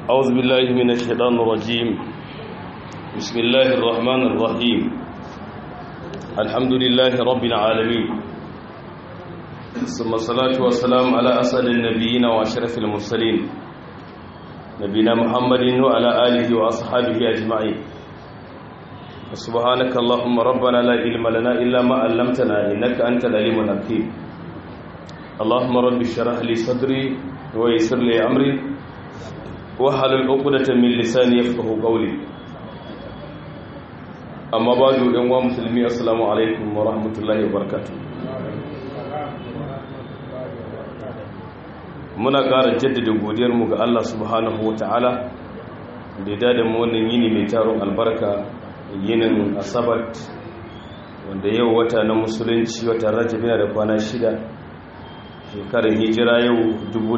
أعوذ بالله من الشيطان الرجيم بسم الله الرحمن الرحيم الحمد لله رب العالمين ثم الصلاة والسلام على أسأل النبيين وأشرف المرسلين نبينا محمد وعلى آله وأصحابه أجمعين سبحانك اللهم ربنا لا علم لنا إلا ما علمتنا إنك أنت العليم الحكيم اللهم رب اشرح لي صدري ويسر لي أمري wahalar ukudatan min lisani yafqahu qawli amma ba'du dan wa musulmi assalamu alaikum wa rahmatullahi wa barakatuh muna ƙara jaddada godiyar mu ga Allah subhanahu wa ta'ala da ya dada mu wannan yini mai taron albarka yinin asabat wanda yau wata na musulunci wata rajab yana da kwana shida shekarar hijira yau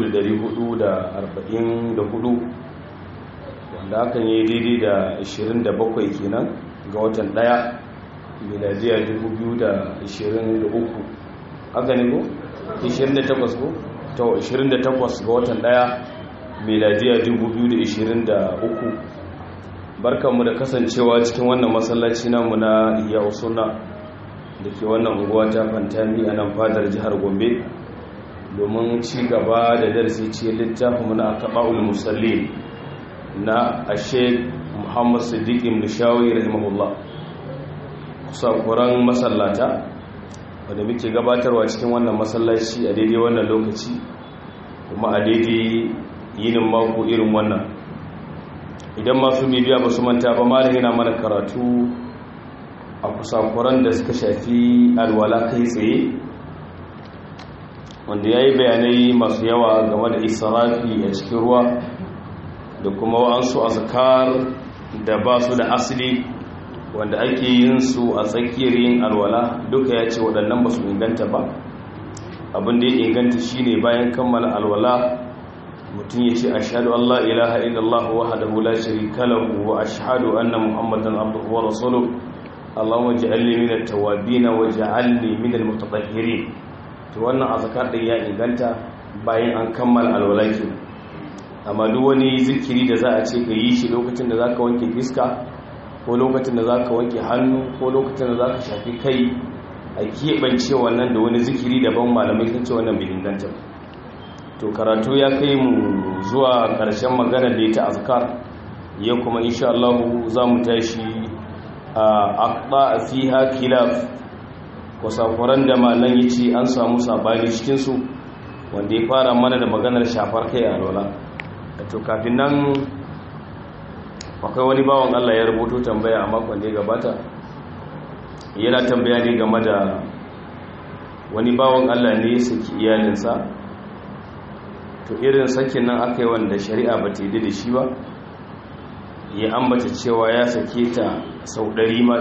444 wanda hakan yi daidai da 27 kenan ga watan daya miladiya 2023 haka ne ko? 28 ko? to 28 ga watan daya miladiya 2023 barkanmu da kasancewa cikin wannan masallaci namu na iya usuna da ke wannan unguwa ta fantami a nan fadar jihar gombe domin ci gaba da darasi ce littafin na akaba'ul musallin na ashe muhammad siddiq ibn shawi rahimahullah kusakuran masallata wanda muke gabatarwa cikin wannan masallaci a daidai wannan lokaci kuma a daidai yinin mako irin wannan idan masu bibiya ba su manta ba malam yana mana karatu a kusakuran da suka shafi alwala kai tsaye wanda ya yi bayanai masu yawa game da israfi a cikin ruwa da kuma wa'ansu azkar da ba su da asali wanda ake yin su a tsakiyar yin alwala duka ya ce waɗannan ba su inganta ba abin da ya inganta shine bayan kammala alwala mutum ya ce ashhadu Allah ilaha illallah wahdahu la sharika lahu wa ashhadu anna muhammadan abduhu wa rasuluhu allahumma ij'alni minat tawwabin wa ij'alni minal mutatahhirin to wannan azkar din ya inganta bayan an kammala alwala kenan amma duk wani zikiri da za a ce ka yi shi lokacin da za ka wanke fiska ko lokacin da za ka wanke hannu ko lokacin da za ka shafi kai a keɓance wannan da wani zikiri daban malamai sun ce wannan bai inganta to karatu ya kai mu zuwa ƙarshen magana da ta azkar ya kuma insha Allah za mu tashi a aqda fiha khilaf kusakuran da malam yace an samu sabani cikin su wanda ya fara mana da maganar shafar kai a lola to kafin nan akwai wani bawan Allah ya rubuto tambaya a makon da ya gabata yana tambaya ne game da wani bawan Allah ne ya saki iyalinsa to irin sakin nan aka yi wanda shari'a ba ta yi da shi ba ya ambata cewa ya sake ta sau ɗari ma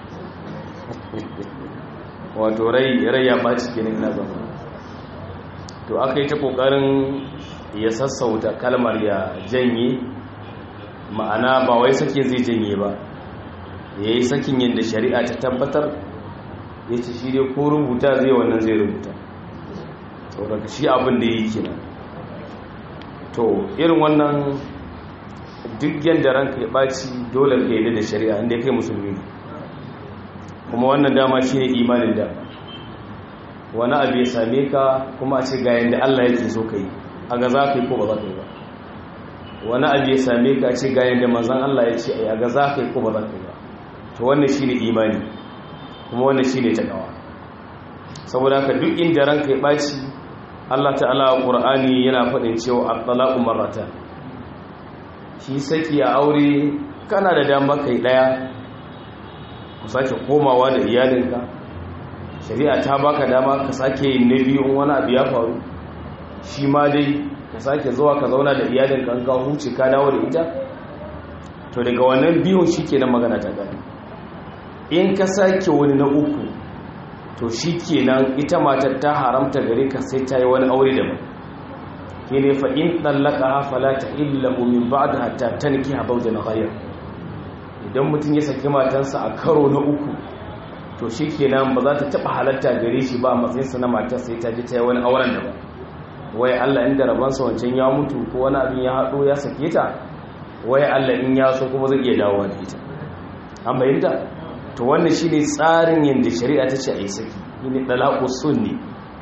wato rai ya ɓaci kenan ina zama to aka yi ta ƙoƙarin ya sassauta kalmar ya janye ma'ana ba wai sake zai janye ba ya yi sakin yadda shari'a ta tabbatar ya ce shi dai ko rubuta zai wannan zai rubuta to daga shi abin da yi kenan to irin wannan duk yadda ranka ya ɓaci dole ka yi da shari'a inda ya kai musulmi kuma wannan dama shi ne imanin da wani abu ya same ka kuma a ce ga yadda allah yake so ka yi a ga za ka yi ko ba za ka yi ba wani abu ya same ka ce ga yadda manzan Allah ya ce a ga za ka yi ko ba za ka yi ba to wannan shi ne imani kuma wannan shi ne takawa saboda haka duk inda ranka ya ɓaci Allah ta'ala a ƙur'ani yana faɗin cewa a talaƙu marata shi saki a aure kana da dama kai ɗaya ku sake komawa da iyalinka shari'a ta baka dama ka sake yin na biyu wani abu ya faru shi ma dai ka sake zuwa ka zauna da iyalin kan ka huce ka dawo da ita to daga wannan biyun shi ke nan magana ta gani in ka sake wani na uku to shi ke nan ita matar ta haramta gare ka sai ta yi wani aure da ke ne fa in ɗallaka hafala ta illahu min ba da hatta ta niki habau da na idan mutum ya saki matansa a karo na uku to shi ke nan ba za ta taɓa halatta gare shi ba a matsayinsa na matar sai ta ji ta yi wani auren da ba wai Allah inda rabansa wancan ya mutu ko wani abin ya haɗo ya sake ta wai Allah in ya so kuma zai iya dawowa da ita an bayyanta to wannan shine tsarin yanda shari'a ta ce a yi saki ne dalaqu sunni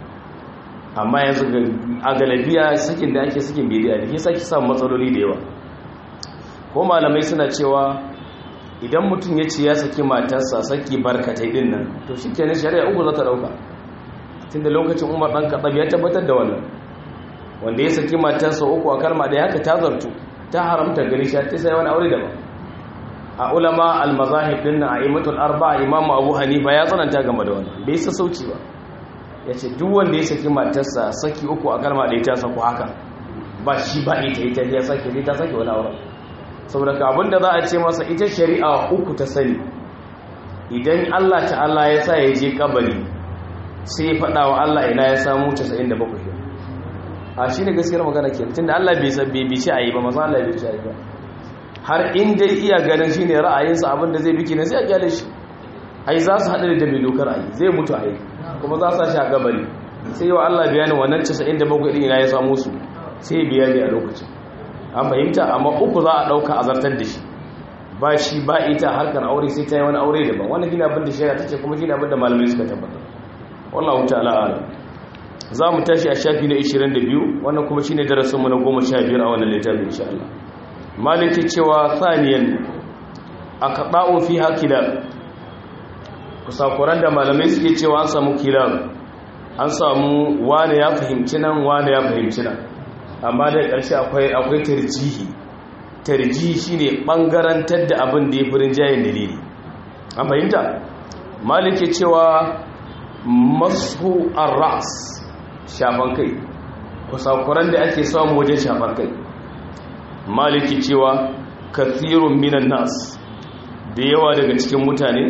amma yanzu a galabiya sakin da ake sakin bidiya da ke saki samun matsaloli da yawa ko malamai suna cewa idan mutum ya ce ya saki matarsa saki barkatai din nan to shi kenan shari'a uku za ta dauka tun da lokacin umar ɗan kaɗab ya tabbatar da wannan wanda ya saki matarsa uku a kalma da haka ta zartu ta haramta gari shi ta sai wani aure daban a ulama al-mazahib din a imatul arba'a imamu abu hanifa ya tsananta game da wannan bai sa sauci ba ya ce duk wanda ya saki matarsa saki uku a kalma da ta saku haka ba shi ba ita ita ya sake ta sake wani auren saboda ka abinda za a ce masa ita shari'a uku ta sani idan Allah ta'ala ya sa ya je kabari sai ya faɗa wa Allah ina ya samu 97 a shi ne gaskiyar magana ke tunda Allah bai san bai bice a yi ba masu Allah bai bice a yi ba har in dai iya ganin shi ne ra'ayinsa abinda zai biki na sai a gyale shi ai za su haɗa da mai dokar a yi zai mutu a yi kuma za su shi a gabari sai yi wa Allah bayanin wannan 97 ɗin ina ya samu su sai biya ne a lokacin an fahimta amma uku za a ɗauka a zartar da shi ba shi ba ita harkar aure sai ta yi wani aure daban wani gina abin da shari'a ta ce kuma gina abin da malamai suka tabbatar wallahu ta'ala alam za mu tashi a shafi na 22 wannan kuma shine darasin mu na 15 a wannan littafin insha Allah maliki cewa thaniyan aqda'u fi hakila kusakuran da malamai suke cewa an samu kilab an samu wani ya fahimci nan wani ya fahimci nan amma da ƙarshe akwai akwai tarjihi tarjihi shine bangarantar da abin da ya furin jayin dalili an fahimta maliki cewa masu arras shafan kai kusakuran da ake samu wajen shafan kai maliki cewa kathirun minan nas da yawa daga cikin mutane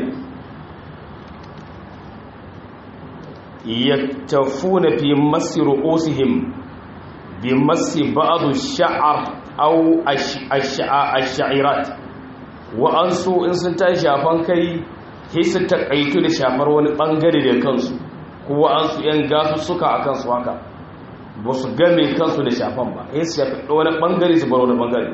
yaktafuna fi masi ru'usihim bi masi ba'd ash-sha'r aw ash-sha'irat wa ansu in sun tashi shafan kai sai su takaitu da shafar wani bangare da kansu ko an su yan gasu suka akan su haka ba su game kansu da shafan ba sai su shafi wani bangare su bar wani bangare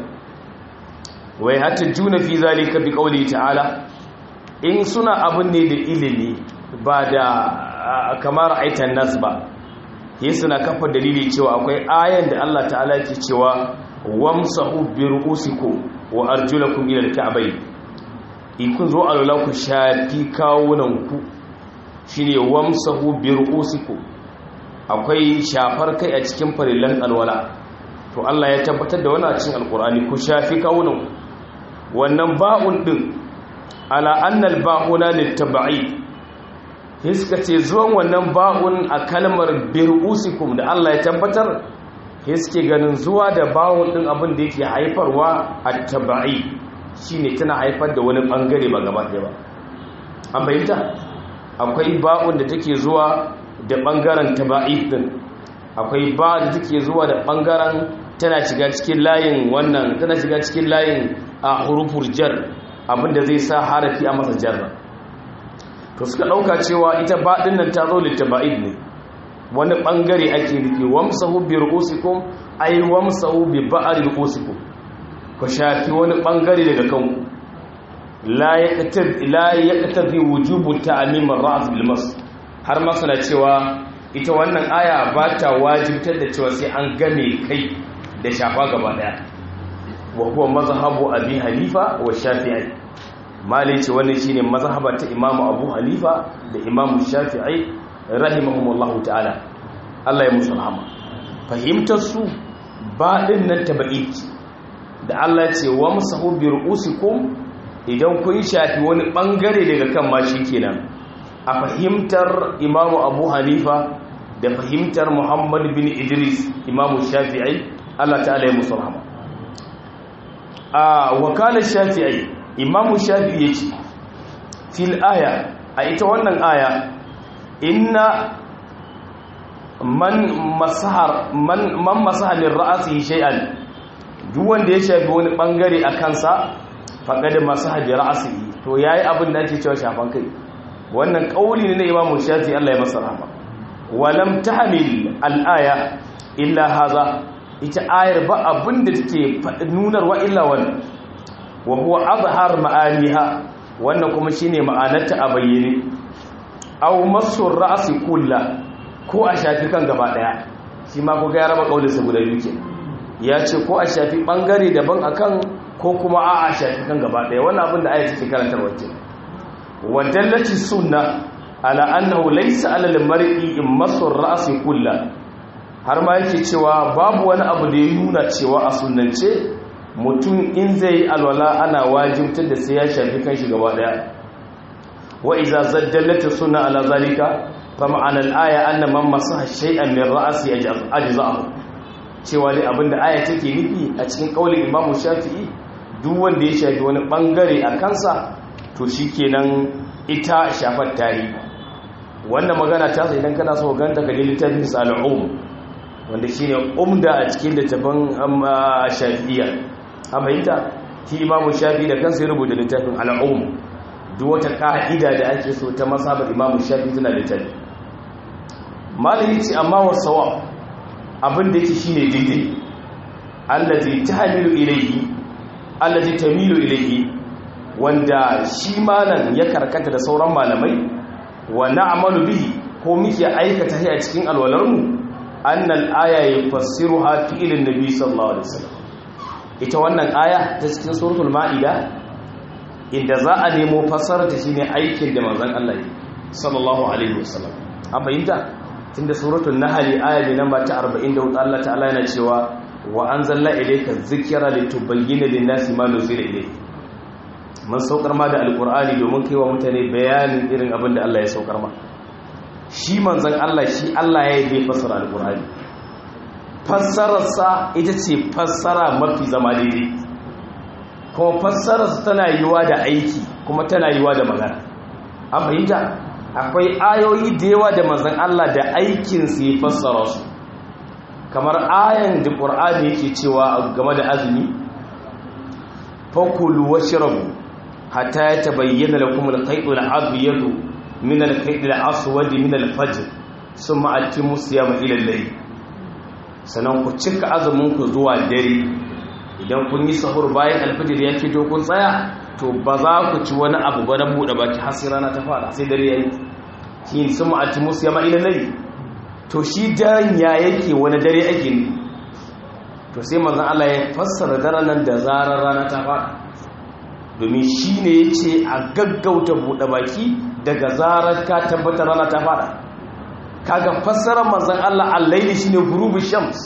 wai hatta juna fi zalika bi qawli ta'ala in suna abin ne da ilimi ba da kamar aitan nas ba sai suna kafa dalili cewa akwai ayan da Allah ta'ala ke cewa wamsahu bi ru'usikum wa arjulakum ila al-ka'bayn in kun zo alwala ku shafi kawunanku shi ne wamsahu bi ru'usikum akwai shafar kai a cikin farillan alwala to Allah ya tabbatar da wannan a cikin alkur'ani ku shafi kawunanku wannan ba'un din ala annal ba'una litab'i hiska ce zuwan wannan ba'un a kalmar bi ru'usikum da Allah ya tabbatar hiske ganin zuwa da ba'un din abin da yake haifarwa at-tab'i shi ne tana haifar da wani bangare ba gaba ɗaya ba an bayyanta akwai ba'un da take zuwa da bangaren taba'i din akwai ba da take zuwa da bangaren tana shiga cikin layin wannan tana shiga cikin layin a hurufur jar abinda zai sa harafi a masa jarra to suka ɗauka cewa ita ba ɗin nan ta zo littaba'id ne wani bangare ake nufi wamsahu bi ru'usikum ay wamsahu bi ba'ri ru'usikum ku shafi wani bangare daga kanku la ya ƙatabi wujubu ta'amim ar-ra's bil mas har ma suna cewa ita wannan aya ba ta wajibtar da cewa sai an game kai da shafa gaba daya wa huwa mazhabu abi hanifa wa shafi'i malai ce wannan shine mazhaba ta imamu abu hanifa da imamu shafi'i rahimahumullahu ta'ala Allah ya musu rahama fahimtar su ba din nan tabi'i da Allah ce wa musahu bi ru'usikum idan kun shafi wani bangare daga kan mashi kenan a fahimtar Imam Abu Hanifa da fahimtar Muhammad bin Idris Imam Shafi'i Allah ta'ala ya musu rahama a wakala Shafi'i Imam Shafi'i yace fil aya a ita wannan aya inna man masahar man man masaha min ra'sihi shay'an duk wanda ya shafi wani bangare a kansa faƙaɗe masu hajji ra'asihi to ya yi abin da ake cewa shafan kai wannan ƙauli ne na imamu shafi allah ya masa rama walam ta hamil al'aya illa haza ita ayar ba abin da take nunarwa illa wannan wa huwa azhar ma'aniha wannan kuma shine ma'anarta a bayyane aw masur ra'si kullu ko a shafi kan gaba daya shi ma ko ga ya raba kaulinsa guda biyu ke ya ce ko a shafi bangare daban akan ko kuma a a shafi kan gaba daya wannan abin da ayar take karantarwa ke wa dallati sunna ala annahu laysa ala al-mar'i in masur ra'si kullu har ma yake cewa babu wani abu da ya nuna cewa a sunnance mutum in zai alwala ana wajibtar da sai ya shafi kanshi gaba daya wa iza zaddalata sunna ala zalika fa ma'ana al-aya anna man masaha shay'an min ra'si ajza'ahu cewa dai abinda aya take nufi a cikin kaulin Imam Shafi'i duk wanda ya shafi wani bangare a kansa to shikenan ita shafar tari wannan magana ta sai idan kana so ganta ka je littafin sal'um wanda shine umda a cikin littafin shafi'iyya a fahimta shi imamu shafi da kansa ya rubuta littafin al'um duk wata ka'ida da ake so ta masabar imamu shafi tana littafi malami ce amma wasawa abin da yake shine daidai allazi tahmilu ilayhi allazi tamilu ilayhi wanda shi malam ya karkata da sauran malamai wa na'malu bihi ko muke aikata shi a cikin alwalarmu annal aya yufassiruha fi'lin nabi sallallahu alaihi wasallam ita wannan aya ta cikin suratul ma'ida inda za a nemo fassarar ta shine aikin da manzon Allah yi sallallahu alaihi wasallam an fahimta tunda suratul nahl aya ne namba ta 44 Allah ta'ala yana cewa wa anzalna ilayka dhikra litubayyana lin-nasi ma nuzila ilayhi mun saukar ma da alqur'ani domin kai wa mutane bayanin irin abin da Allah ya saukar ma shi manzon Allah shi Allah ya yi fassara alqur'ani fassararsa ita ce fassara mafi zama daidai kuma fassararsa tana yiwa da aiki kuma tana yiwa da magana an fahimta akwai ayoyi da yawa da manzan Allah da aikinsu ya fassara su kamar ayan da ƙur'ani yake cewa game da azumi fakulu washrabu hatta ya tabayyana lakum al-khayt al-abyad min al-khayt al-aswad min al-fajr thumma atimu siyama ila al-layl sannan ku cika azuminku zuwa dare idan kun yi sahur bayan alfajir ya fito kun tsaya to ba za ku ci wani abu ba na buɗe baki har sai rana ta fara sai dare yayi shi sun ma'ati musu yama ila nayi to shi daren ya yake wani dare ake ne to sai manzon Allah ya fassara daren nan da zarar rana ta fara domin shi ne ya ce a gaggauta buɗe baki daga zarar ka tabbatar rana ta fara kaga fassarar manzon Allah al-laili shine ghurubu shams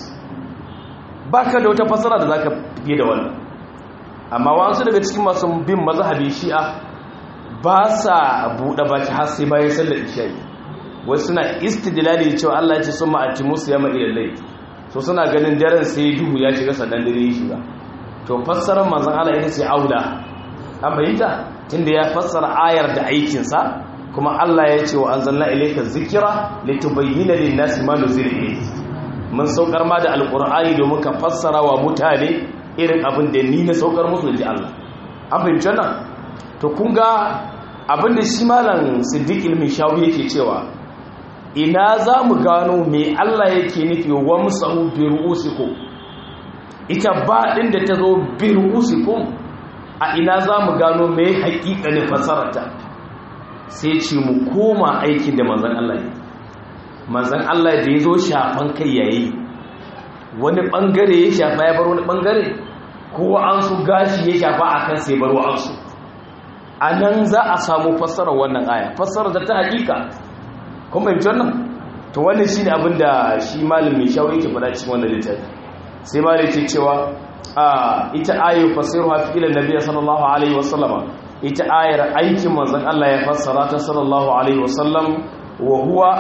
baka da wata fassara da zaka fiye da wannan amma wasu daga cikin masu bin mazhabi shi'a ba sa bude baki har sai bayan sallar isha'i wasu suna istidlali cewa Allah ya ce summa atimu siyama ila layl so suna ganin daren sai duhu ya shiga sannan dare ya shiga to fassarar manzon Allah ita ce aula an bayyana tunda ya fassara ayar da aikinsa kuma Allah ya ce wa an zanna ilaika zikira litubayyana lin-nasi ma nuzila ilayhi mun saukar ma da alqur'ani domin ka fassara wa mutane irin abin da ni na saukar musu da Allah an fahimci nan to kun ga abin da shi malam Siddiq ilmi shawi yake cewa ina za mu gano me Allah yake nufi wa musahu bi ru'usikum ita ba din da ta zo bi ru'usikum a ina za mu gano me haƙiƙanin fassararta sai ce mu koma aikin da manzan Allah yi manzan Allah da ya zo shafan kai yayi wani bangare ya shafa ya bar wani bangare ko an su gashi ya shafa a kan sai bar an su a nan za a samu fassarar wannan aya fassarar da ta hakika kuma fahimci wannan to wannan shi ne abin da shi malamin shawo yake faɗa cikin wannan littafi sai malamin ce cewa a ita ayu fasiru hafi ilan nabiya sallallahu alaihi wasallama ita ayar aikin manzon Allah ya fassara ta sallallahu alaihi wasallam wa huwa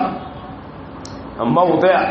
mawdi'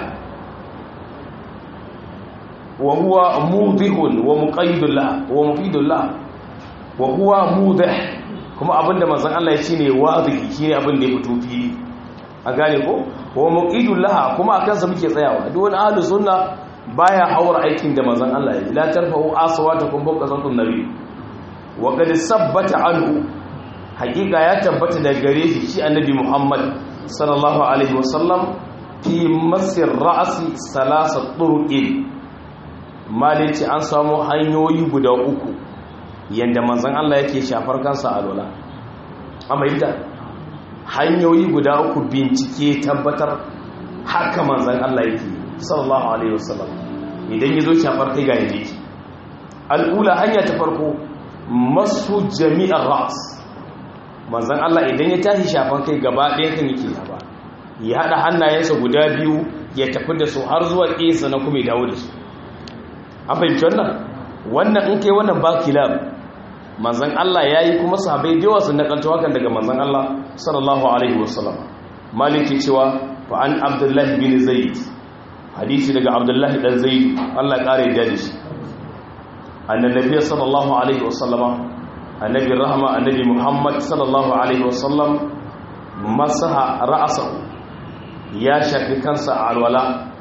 wa huwa mudihun wa muqayyidullah wa mufidullah wa huwa mudih kuma abinda manzon Allah ya shine wadihi shine abin da ya fito fili a gane ko wa muqayyidullah kuma akan sa muke tsayawa duk wani ahlus sunna baya haura aikin da manzon Allah ya la tarfa'u aswatakum fawqa sawti nabi wa qad sabbata anhu haqiqa ya tabbata da gare shi shi annabi Muhammad sallallahu alaihi wasallam fi masir ra'asi salasa turuqin malici an samu hanyoyi guda uku yanda manzon Allah yake shafar kansa a lola amma yadda hanyoyi guda uku bincike tabbatar haka manzon Allah yake sallallahu alaihi wasallam idan yazo shafar kai ga yake al'ula hanya ta farko masu jami'ar ras manzan Allah idan ya tashi shafan kai gaba ɗaya kan yake ba ya haɗa hannayensa guda biyu ya tafi da su har zuwa ƙesa na kuma ya dawo da su an fahimci wannan wannan in kai wannan ba kilab manzan Allah ya yi kuma sahabai da yawa sun nakalta hakan daga manzan Allah sallallahu alaihi wasallam maliki cewa fa an abdullahi bin zaid hadisi daga abdullahi dan zaid Allah ƙara ya da shi annan nabiya sallallahu alaihi wasallama annabi rahama annabi muhammad sallallahu alaihi wasallam masaha ra'asahu ya shafi kansa a alwala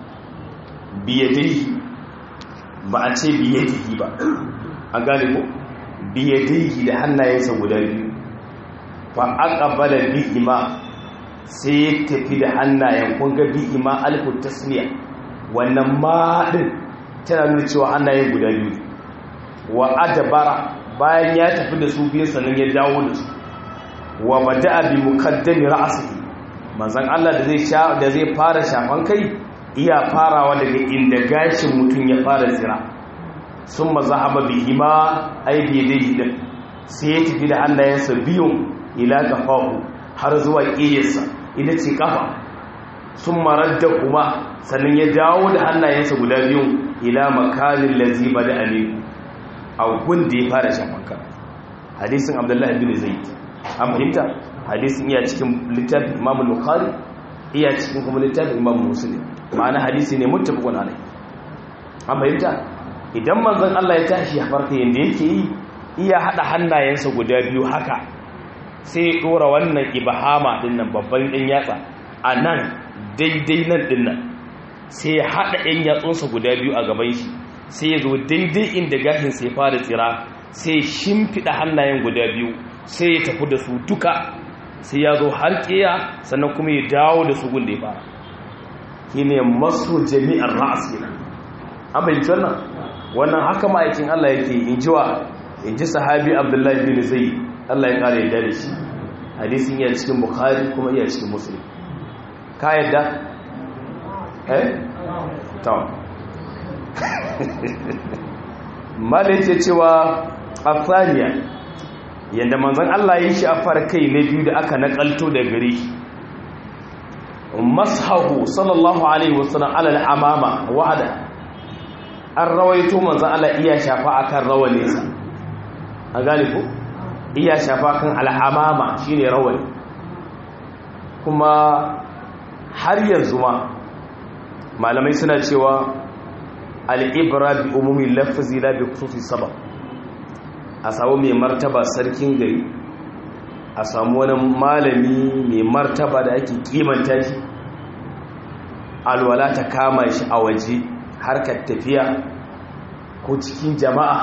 biyadaihi ba a ce biyadihi ba a gane ko biyadihi da hannayensa guda biyu fa aqbala bihima sai ya tafi da hannayen kun ga bihima alfu tasniya wannan ma din tana nuna cewa hannayen guda biyu wa adabara bayan ya tafi da su biyu sannan ya dawo da su wa bada'a bi muqaddami ra'sihi manzon Allah da zai sha da zai fara shafan kai iya farawa daga inda gashin mutum ya fara tsira summa zahaba bihima ay bi yadihi din sai ya tafi da hannayensa biyun ila kafahu har zuwa ƙiyarsa ita ce kafa summa radda kuma sannan ya dawo da hannayensa guda biyun ila makalin lazi bada amin a gunda ya fara shafan kan hadisin abdullahi bin zaid an fahimta hadisin iya cikin littafin imam bukhari iya cikin kuma littafin imam muslim ma'ana hadisi ne muttafaqun alai an fahimta idan manzon Allah ya tashi ya farka yanda yake yi iya hada hannayensa guda biyu haka sai ya dora wannan ibahama dinnan babban ɗin yatsa a nan daidai nan dinnan sai ya hada ɗan yatsunsa guda biyu a gaban shi sai ya zo daidai inda gashin sai fara tsira sai shimfiɗa hannayen guda biyu sai ya tafi da su duka sai ya zo har ƙiya sannan kuma ya dawo da su gunda ya fara shi ne masu jami'ar ra'as kenan an fahimci wannan wannan haka ma'aikin Allah yake in ji wa in ji sahabi abdullahi bin zai Allah ya kare yadda da shi hadisin iya cikin bukhari kuma iya cikin muslim ka yadda eh tamam malai ce cewa afaniya yadda manzan Allah ya shi a kai na biyu da aka nakalto da gari mashahu sallallahu alaihi wasallam alal amama wa'ada an rawaito manzan Allah iya shafa akan rawaninsa a galibu iya shafa kan al'amama shine rawani kuma har yanzu ma malamai suna cewa al'ibra bi umumin lafazi la bi kusufi sabab a samu mai martaba sarkin gari a samu wani malami mai martaba da ake kimanta shi alwala ta kama shi a waje harkar tafiya ko cikin jama'a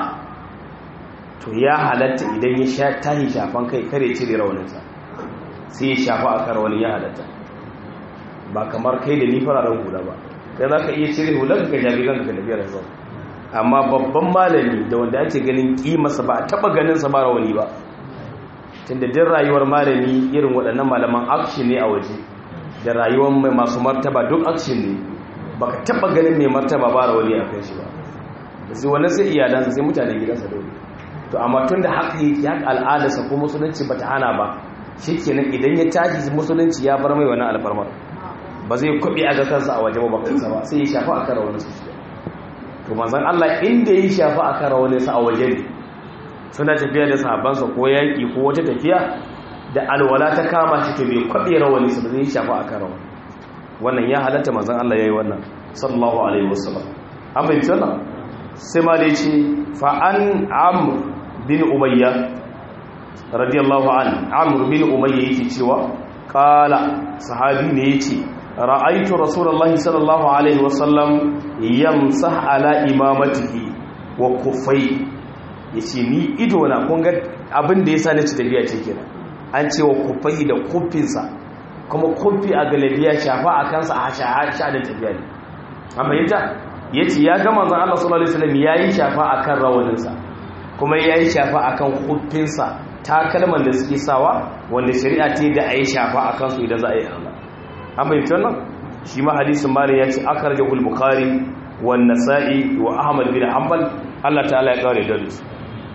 to ya halatta idan ya sha tahi shafan kai kare cire rauninsa sai ya shafa a kar wani ya halatta ba kamar kai da ni fararen hula ba kai za ka iya cire hular ka jabi ganka da biyar zau amma babban malami da wanda ake ganin kimarsa ba a taba ganinsa ba rawani ba tunda din rayuwar malami irin waɗannan malaman action ne a waje da rayuwar mai masu martaba duk action ne baka taba ganin mai martaba ba rawani a kan shi ba sai wannan sai iyalansa sai mutanen gidansa dole to amma tun da haka yake haka al'adarsa ko musulunci ba ta hana ba shi kenan idan ya tashi musulunci ya bar mai wani alfarmar ba zai kwaɓe a ga kansa a waje ba kansa ba sai ya shafa a kan rawanin su to manzan Allah inda ya shafa a kan rawanin sa a waje ne suna tafiya da sahabbansa ko yaƙi ko wata tafiya da alwala ta kama shi to bai kwaɓe rawanin sa ba zai shafa a kan rawanin wannan ya halatta manzan Allah ya yi wannan sallallahu alaihi wasallam an bai wannan sai ma da ya ce fa'an amur bin umayya radiyallahu an amur bin umayya yake cewa kala sahabi ne yace ra'aitu rasulullahi sallallahu alaihi wasallam yamsah ala imamatihi wa kuffai yace ni ido na kun ga abin da yasa nace tafiya ce kenan an ce wa kuffai da kuffinsa kuma kufi a galabiya shafa a kansa a sha da tafiya ne amma yadda ya ce ya ga manzan Allah sallallahu Alaihi wasallam ya yi shafa a kan rawaninsa kuma ya yi shafa a kan kufinsa takalman da suke sawa wanda shari'a ce da a yi shafa a kansu idan za a yi Allah an bai wannan shi ma hadisin mali ya ce aka rage bukhari wa nasa'i wa ahmad bin hanbal Allah ta'ala ya kawai da su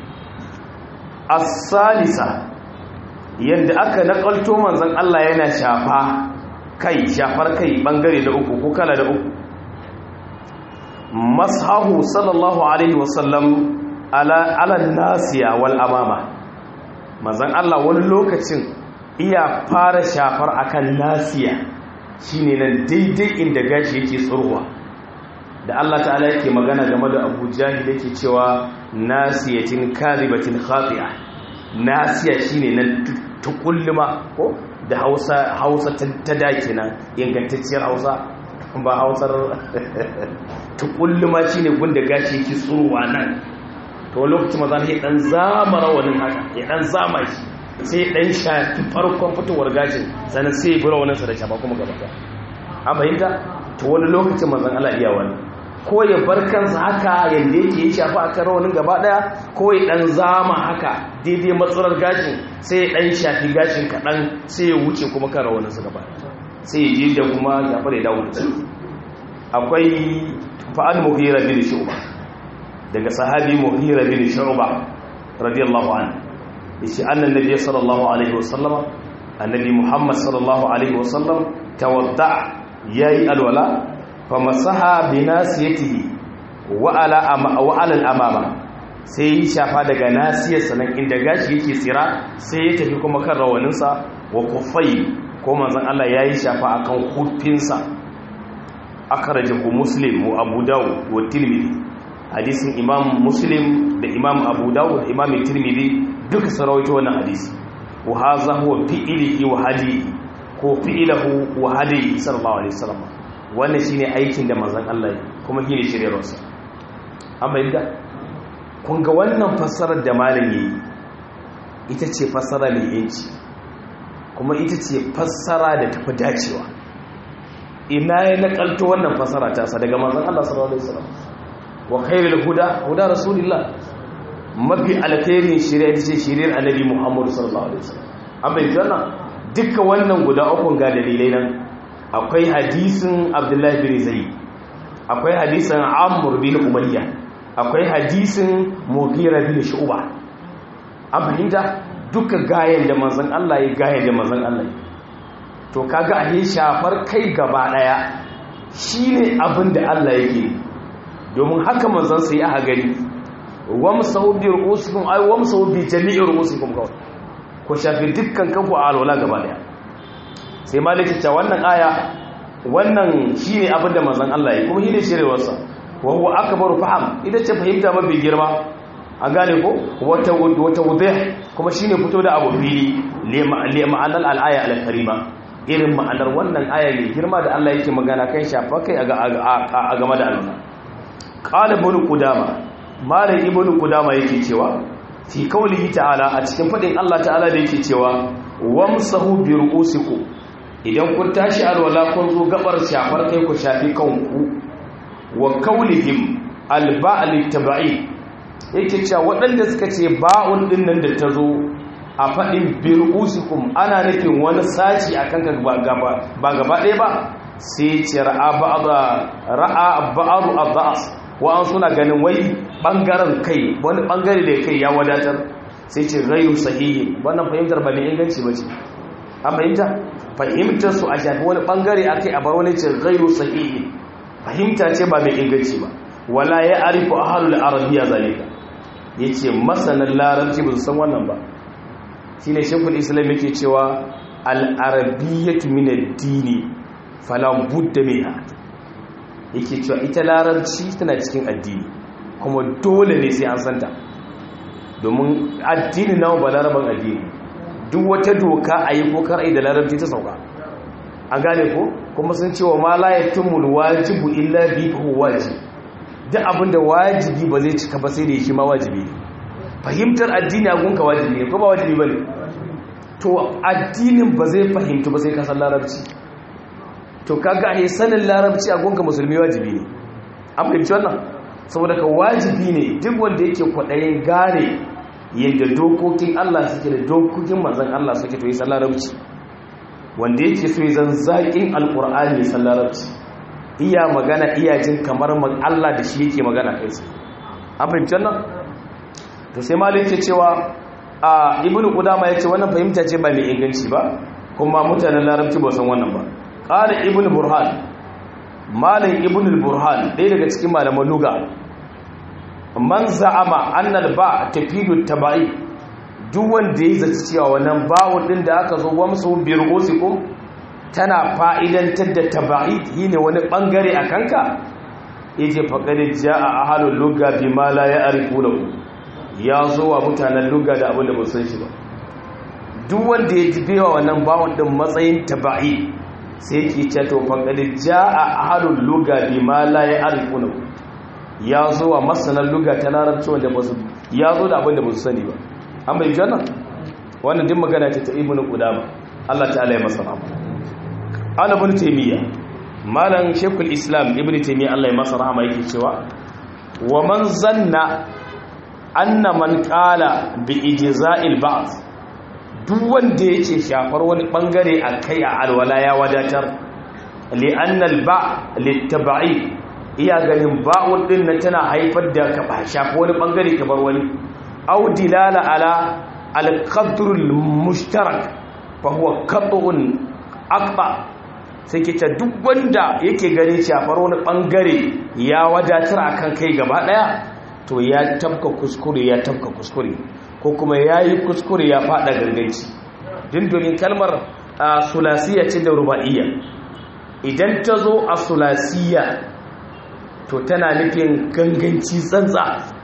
as-salisa yadda aka nakalto manzon Allah yana shafa kai shafar kai bangare da uku ko kala da uku mashahu sallallahu alaihi wasallam ala ala nasiya wal amama manzon Allah wani lokacin iya fara shafar akan nasiya shine nan daidai inda gashi yake tsurwa da Allah ta'ala yake magana game da Abu Jahil yake cewa nasiyatin kadhibatin khati'a nasiya shine nan tukulluma ko da Hausa Hausa ta dake nan ingantacciyar Hausa ba Hausar tukulluma shine gunda gashi yake tsurwa nan to lokacin maza ne dan zama rawanin haka ya dan zama shi sai dan shafi farkon fitowar gashin sannan sai ya bi rawaninsa da shafa kuma gaba an fahimta to wani lokacin manzon Allah iya wani ko ya bar kansa haka yanda yake yi shafa akan rawanin gaba daya ko ya dan zama haka daidai matsalar gashin sai ya dan shafi gashin kadan sai ya wuce kuma kan rawaninsa gaba sai ya je da kuma ya fara dawo da shi akwai fa'al mughira bin shu'ba daga sahabi mughira bin shu'ba radiyallahu anhu yace annan nabi sallallahu alaihi wasallama annabi muhammad sallallahu alaihi wasallam tawadda yayi alwala famasaha bi nasiyatihi wa ala wa ala al-amama sai ya shafa daga nasiyar sanan inda gashi yake tsira sai ya tafi kuma kan rawaninsa wa kufai ko manzon Allah yayi shafa akan hufinsa akhrajahu muslim wa abu dawud wa tirmidhi hadisin imam muslim da imam abu dawud da imam tirmidhi duka sarawaito wannan hadisi wa hadha huwa fi'lihi wa hadihi ko fi'lahu wa hadihi sallallahu alaihi wasallam wannan shine aikin da manzon Allah kuma shine shiryarsa amma yadda kun ga wannan fassarar da malam yayi ita ce fassara mai yanci kuma ita ce fassara da tafi dacewa ina ya nakalto wannan fassara ta sa daga manzon Allah sallallahu alaihi wasallam wa khairul huda huda rasulillah mafi alkhairin shari'a ita ce shari'ar annabi Muhammad sallallahu alaihi wasallam amma yanzu duka wannan guda uku ga dalilai nan akwai hadisin Abdullah bin Zayd akwai hadisin Amr bin Umayya akwai hadisin Mughira bin Shu'ba an fahimta duka gayen da manzon Allah ya gayen da manzon Allah ya to kaga a shafar kai gaba daya shine abin da Allah yake domin haka manzon sai aka gani wamsahu bi ru'usikum ay wamsahu bi jami'i ru'usikum kawai ko shafi dukkan kanku a alwala gaba daya sai maliki ta wannan aya wannan shine abin da manzon Allah ya kuma shine shirewarsa wa huwa akbaru faham ita ce fahimta mafi girma an gane ko wata wata wudih kuma shine fito da abu fili li ma'anar al-aya al-karima irin ma'anar wannan aya mai girma da Allah yake magana kan shafa kai a game da alwala qala ibn qudama malam ibnu qudama yake cewa fi kaulihi ta'ala a cikin fadin Allah ta'ala da yake cewa wamsahu bi ru'usikum idan kun tashi alwala kun zo gabar shafar kai ku shafi kanku wa kaulihim alba'al tabai yake cewa waɗanda suka ce ba'un din nan da ta zo a fadin bi ru'usikum ana nufin wani saci akan ka ba gaba ba gaba ɗaya ba sai ce ra'a ba'da ra'a ba'ru adhas wa'an suna ganin wai ɓangaren kai wani ɓangare da kai ya wadatar sai ce rayu sahihi wannan fahimtar ba mai inganci ba ce an fahimta fahimtar su a shafi wani ɓangare a kai a bar wani ce rayu sahihi fahimta ce ba mai inganci ba wala ya arifu a halul arabiya zalika ya ce masanin larabci ba su san wannan ba shi ne shekul islam yake cewa al'arabiyyatu min addini falan budda minha yake cewa ita larabci tana cikin addini kuma dole ne sai an santa domin addini nawa ba laraban addini duk wata doka a yi ko kar a yi da larabci ta sauka an gane ko kuma sun cewa ma la yatimul wajibu illa bi hu wajib duk abinda wajibi ba zai cika ba sai da shi ma wajibi fahimtar addini a gunka wajibi ne ko ba wajibi bane to addinin ba zai fahimtu ba sai ka san larabci to kaga a sanin larabci a gonga musulmi wajibi ne an fahimci wannan saboda ka wajibi ne duk wanda yake kwaɗayin gane yadda dokokin Allah suke da dokokin manzan Allah suke to yi san larabci wanda yake so yi zan zaƙin alƙur'ani ya san larabci iya magana iya jin kamar Allah da shi yake magana kai su an fahimci wannan to sai malin ke cewa a ibn qudama yace wannan fahimta ce ba mai inganci ba kuma mutanen larabci ba san wannan ba qala ibn burhan malam ibn burhan ɗaya daga cikin malaman luga man za'ama annal ba tafidu tabai duk wanda ya zaci cewa wannan bawun din da aka zo wamsu bi ru'usikum tana fa'idantar da tabai shine wani bangare a kanka yace faqad jaa ahlul lugha bima la ya'rifuna ya zo wa mutanen lugha da abin da ba san shi ba duk wanda ya ji bewa wannan bawun din matsayin tabai sai ke ce to faqad jaa ahlul lugha bima la ya'rifuna ya zo wa masanan lugha ta larabci wanda ba su ya zo da abin da ba su sani ba an bai janna wannan din magana ce ta ibnu qudama Allah ta'ala ya masa rahama ana ibn taymiya malam shaykhul islam ibn taymiya Allah ya masa rahama yake cewa wa man zanna anna man qala bi ijza'il ba'd duk wanda yake shafar wani bangare akai a alwala ya wadatar li anna al ba litab'i iya ganin ba'un din nan tana haifar da ka shafi wani bangare ka bar wani aw dilala ala al-qadr al-mushtarak fa huwa qat'un aqba sai ke duk wanda yake gani shafar wani bangare ya wadatar akan kai gaba daya to ya tabka kuskure ya tabka kuskure ko kuma yayi kuskure ya fada garganci din domin kalmar sulasiya ce da ruba'iyya idan ta zo a sulasiya to tana nufin ganganci tsantsa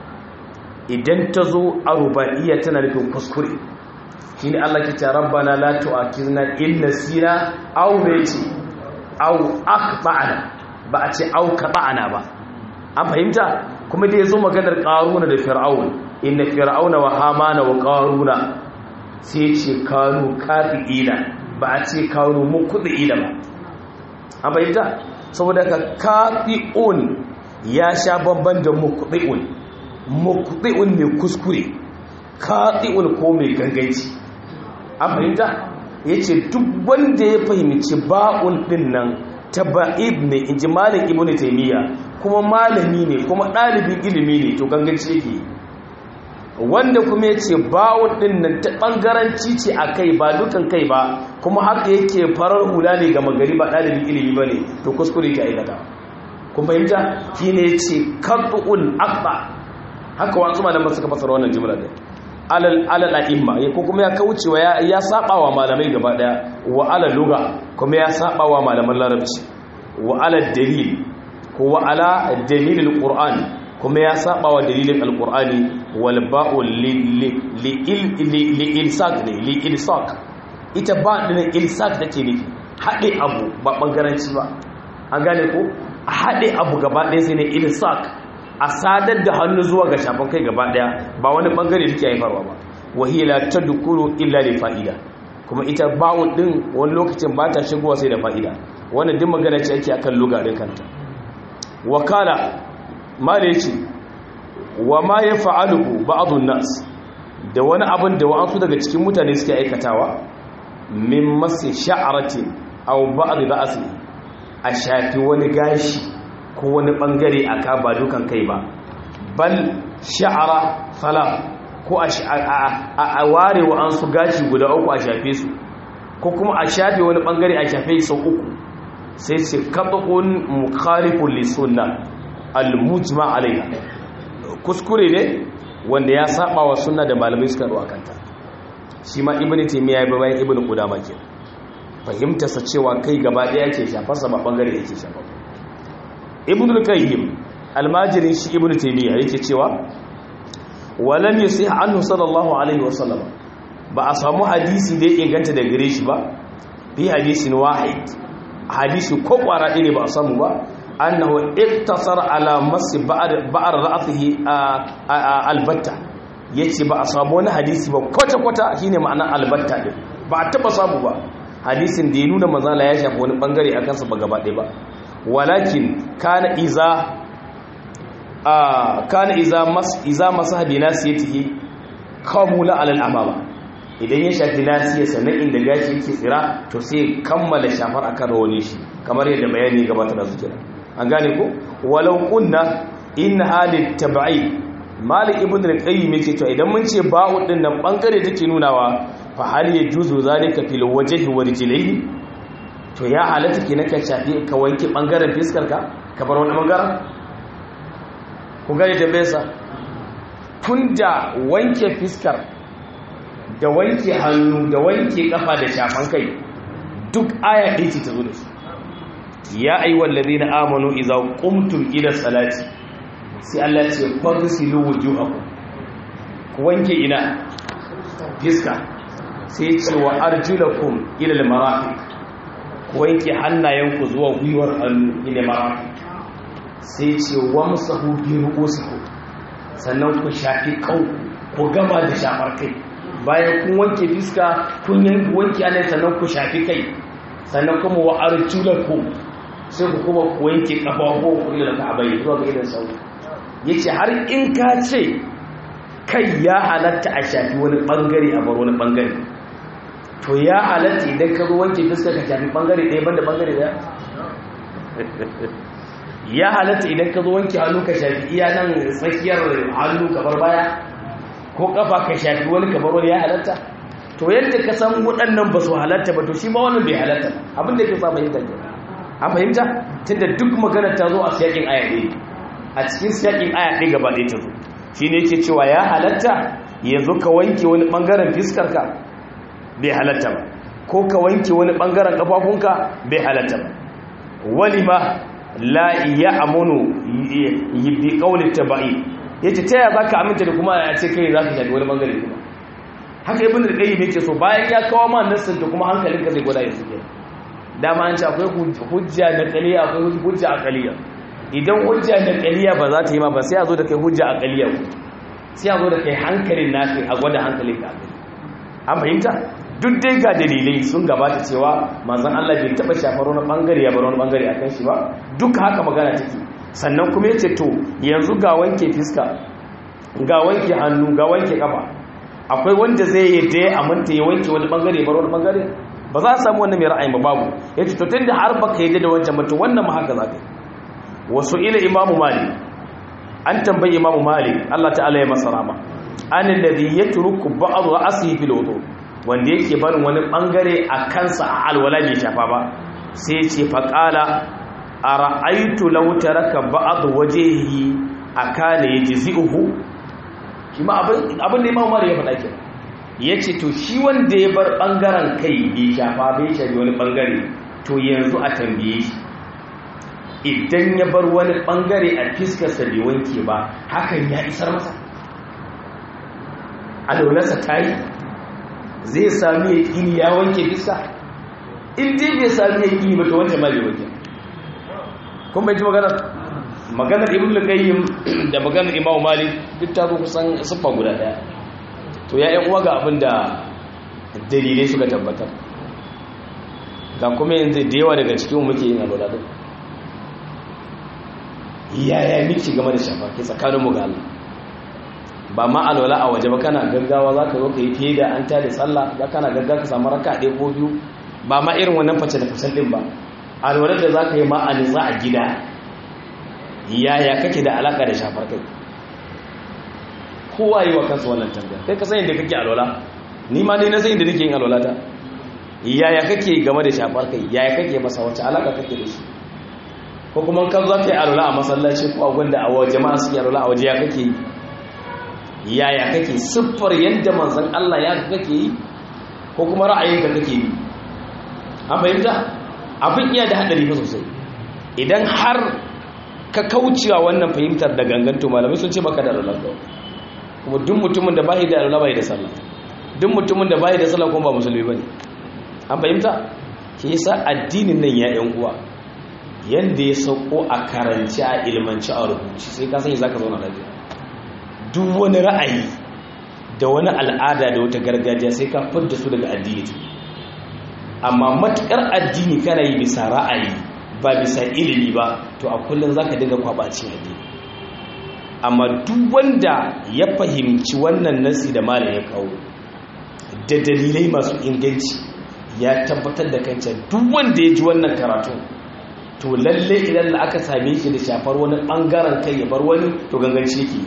idan ta zo a ruba'iyya tana nufin kuskure shi ne Allah ke ce rabbana la tu'akizna in nasina aw ce aw akhtana ba a ce aw qata'ana ba an fahimta kuma da yazo maganar qaruna da fir'aun inna fir'auna wa hamana wa qaruna sai ce kanu kafiina ba a ce kanu mukudiina ba an fahimta saboda ka kafi'un ya sha babban da mukudi'un mukudi'un mai kuskure kafi'un ko mai ganganci an fahimta ya ce duk wanda ya fahimci ba'un din nan ta ba'id ne in ji malin ibn taimiyya kuma malami ne kuma ɗalibin ilimi ne to ganganci yake wanda kuma ya ce ba'un din nan ta ɓangaranci ce a kai ba dukan kai ba kuma haka yake farar hula ne ga magari ba ɗalibin ilimi ba ne to kuskure ke aikata kuma fahimta shi ne ce karɗu'un akba haka wasu malaman suka fasara wannan jimla ɗin alal a'imma ko kuma ya kaucewa ya saba wa malamai gaba daya wa ala lugha kuma ya saba wa malaman larabci wa ala dalil ko wa ala dalilil qur'an kuma ya saba wa dalilin alqur'ani wal ba'u li li ilsaq ne li ilsaq ita ba din ilsaq take ne hade abu ba bangaranci ba an gane ko hade abu gaba daya sai ne ilsaq a sadar da hannu zuwa ga shafin kai gaba daya ba wani bangare da ke haifarwa ba wahila ta dukuru illa da fa'ida kuma ita bawon din wani lokacin ba ta shigowa sai da fa'ida wannan din magana ce ake akan lugarin kanta wakala ma da yace wa ma ya fa'aluhu ba'dun nas da wani abin da wa'ansu daga cikin mutane suke aikatawa min masi sha'aratin aw ba'd ra'si a shafi wani gashi ko wani bangare a ka ba dukan kai ba bal sha'ara salam ko a ware wa an su gashi guda uku a shafe su ko kuma a shafe wani bangare a shafe sau uku sai ce kaɓaɓun mukharifun lissunna al-mujma alaiha kuskure ne wanda ya saba wa sunna da malamai suka ruwa kanta shi ma ibn taymiya ya bayan ibn qudama ke fahimtarsa cewa kai gaba ɗaya ke shafarsa ba bangare yake shafa ibn al-qayyim almajirin shi ibn taymiya yake cewa walam yusih anhu sallallahu alaihi wasallam ba a samu hadisi da ya inganta da gare shi ba fi hadisin wahid hadisi ko kwara ɗaya ne ba a samu ba annahu iktasara ala masi ba'ar ra'atihi albatta yace ba a samu wani hadisi ba kwata kwata shine ma'anar albatta din ba a taba samu ba hadisin da ya nuna mazala ya shafi wani bangare a kansa ba gaba ɗaya ba walakin kana iza a kana iza mas iza masahabi nasiyatihi kamula alal amama idan ya shafi nasiya sannan inda gashi yake tsira to sai kammala shafar akan rawani shi kamar yadda bayani ya gabata da zuciya an gane ko walau kunna in halit tab'i malik ibn al-qayyim yake to idan mun ce ba'u din nan bangare take nunawa fa hal yajuzu zalika fil wajhi wa rijlihi to ya halatta ki naka shafi ka wanke bangaren fiskar ka ka bar wani bangaren ku gane tambayarsa tunda wanke fiskar da wanke hannu da wanke kafa da shafan kai duk aya ɗaya ce ta zo da su ya ayyuhal ladina amanu idza qumtum ila salati sai Allah ce fagsilu wujuhakum ku wanke ina fiska sai ce wa arjulakum ila almarafiq ku wanke hannayenku zuwa gwiwar hannu ila marafiq sai ce wamsahu bi ru'usikum sannan ku shafi kanku ku gama da shafar kai bayan kun wanke fiska kun yanki wanke hannaye sannan ku shafi kai sannan kuma wa arjulakum sai ku kuma ku wanke kafafu ku ila ka'abai zuwa ga idan sau yace har in ka ce kai ya halatta a shafi wani bangare a bar wani bangare to ya halatta idan ka zo wanke fuskar ka shafi bangare ɗaya banda bangare ɗaya ya halatta idan ka zo wanke hannu ka shafi iya nan tsakiyar hannu kamar baya ko kafa ka shafi wani kamar wani ya halatta to yadda ka san waɗannan ba su halatta ba to shi ma wannan bai halatta abinda ke sa fahimta ke an fahimta tunda duk magana ta zo a siyakin aya ɗaya a cikin siyakin aya ɗaya gaba ɗaya ta zo shi ne yake cewa ya halatta yanzu ka wanke wani ɓangaren fiskarka bai halatta ba ko ka wanke wani ɓangaren ƙafafunka bai halatta ba wani ma la ya amunu bi ƙaunin taba'i ya ce ta yaya za ka aminta da kuma a ce kai za ka shafi wani ɓangare kuma haka ibn da ɗaya ne ke so bayan ya kawo ma nassin da kuma hankalinka zai gwada yanzu ke dama an ce akwai hujja na kaliya akwai hujja a kaliya idan hujja da kaliya ba za ta yi ma ba sai a zo da kai hujja a kaliya sai a zo da kai hankalin naka a gwada hankalin ka an fahimta duk dai ga dalilai sun gabata cewa manzon Allah bai taba shafar wani bangare ya bar wani bangare akan shi ba duk haka magana take sannan kuma yace to yanzu ga wanke fiska ga wanke hannu ga wanke kafa akwai wanda zai yi da ya aminta ya wanke wani bangare ya bar wani bangare ba za a samu wannan mai ra'ayin ba babu yace to tunda har baka yi da wancan ba to wannan ma haka za ka yi wasu ila imamu malik an tambayi imamu malik Allah ta'ala ya masa rama an alladhi yatruku ba'd ra'si fil wudu wanda yake barin wani bangare a kansa a alwala bai shafa ba sai ce fa qala ara'aytu law taraka ba'd wajhihi akana yajzi'uhu kuma abin abin da imamu malik ya faɗa ke yace to shi wanda ya bar bangaren kai bai shafa bai shafi wani bangare to yanzu a tambaye shi idan ya bar wani bangare a fiskarsa bai wanke ba hakan ya isar masa alaularsa ta yi zai sami ya ƙini ya wanke fiska in dai bai sami ya ƙini ba ta wancan ma bai wanke kun bai ji maganar maganar ibn lukayyim da maganar imamu malik duk ta zo kusan siffa guda ɗaya to ya uwa ga abin da dalilai suka tabbatar ga kuma yanzu da yawa daga cikin muke yin alwala duk yaya miki game da shafa ke tsakaninmu ga Allah ba ma alwala a waje ba kana gaggawa za ka zo ka yi fiye da an ta da sallah za kana gaggawa ka samu raka ɗaya ko biyu ba ma irin wannan face da fasal ɗin ba alwalar da za ka yi ma a nitsa a gida yaya kake da alaƙa da shafar kai kowa yi wa kansa wannan tambaya kai ka sani da kake alwala ni ma dai na sani da nake yin alwala ta yaya kake game da shafar kai yaya kake masa wace alaƙa kake da shi ko kuma kan za ka yi alwala a masallaci ko a gwanda a waje jama'a suke alwala a waje ya kake yi yaya kake siffar yadda manzan Allah ya kake yi ko kuma ra'ayinka kake yi an fahimta abin iya da haɗari fa sosai idan har ka kaucewa wannan fahimtar da ganganto malamai sun ce baka da alwala kuma duk mutumin da bai da alwala bai da sallah duk mutumin da bai da sallah kuma ba musulmi bane an fahimta shi yasa addinin nan ya yan uwa yanda ya sauko a karanci a ilmanci a rubuci sai ka sani zaka zauna lafiya duk wani ra'ayi da wani al'ada da wata gargajiya sai ka fidda su daga addini amma matukar addini kana yi bisa ra'ayi ba bisa ilimi ba to a kullum za ka dinga kwabacin addini amma duk wanda ya fahimci wannan nasi da malam ya kawo da dalilai masu inganci ya tabbatar da kancan duk wanda ya ji wannan karatu to lalle idan da aka same shi da shafar wani bangaren kai ya bar wani to ganganci yake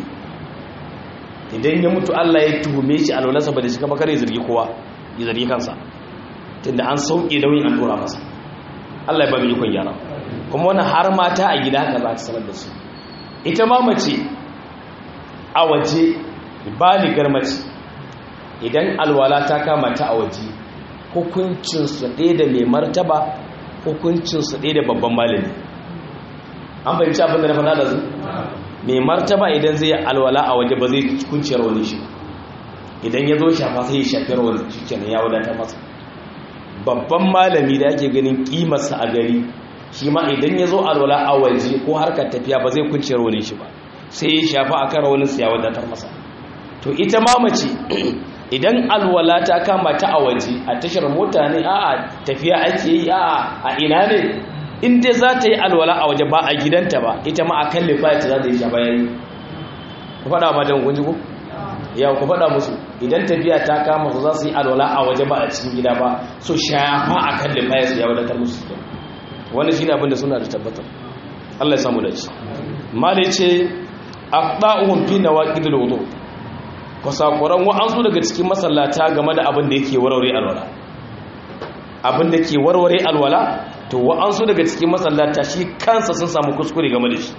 idan ya mutu Allah ya tuhume shi alwalansa ba da shi kama kare zargi kowa ya zargi kansa tunda an sauke nauyin an dora masa Allah ya ba mu ikon gyara kuma wannan har mata a gida haka za ta sanar da su ita ma mace a waje baligar mace idan alwala ta kama ta a waje hukuncinsu ɗaya da mai martaba hukuncinsu ɗaya da babban malami an fahimci abin da na faɗa da zu mai martaba idan zai alwala a waje ba zai kunciyar wani shi idan ya zo shafa sai ya shafiyar wani shi kenan ya wadatar masa babban malami da ake ganin kimarsa a gari shi ma idan ya zo alwala a waje ko harkar tafiya ba zai kunciyar wani shi ba sai ya shafa a kan wani ya wadatar masa to ita ma mace idan alwala ta kama ta a waje a tashar mota ne a tafiya ake yi a a ina ne in dai za ta yi alwala a waje ba a gidanta ba ita ma a kan lifayata za ta yi shafa yayi ku faɗa ma don kunji ku ya ku faɗa musu idan tafiya ta kama su za su yi alwala a waje ba a cikin gida ba so shafa a kan lifayata ya wadatar musu wani shi ne abinda suna da tabbatar Allah ya samu da shi mali ce aqda'uhum fi nawaqidil wudu kusakuran wa'ansu daga cikin masallata game da abin da yake warware alwala abin da ke warware alwala to wa'ansu daga cikin masallata shi kansa sun samu kuskure game da shi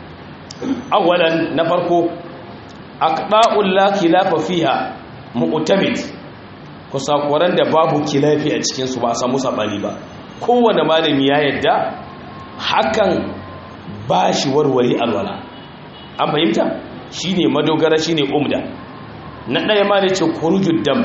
awalan na farko aqda'ul la khilafa fiha mu'tamid kusakuran da babu kilafi a cikin su ba a samu sabani ba kowane malami ya yadda hakan ba shi warware alwala an fahimta shine madogara shine umda na ɗaya ma da ce kurujud dam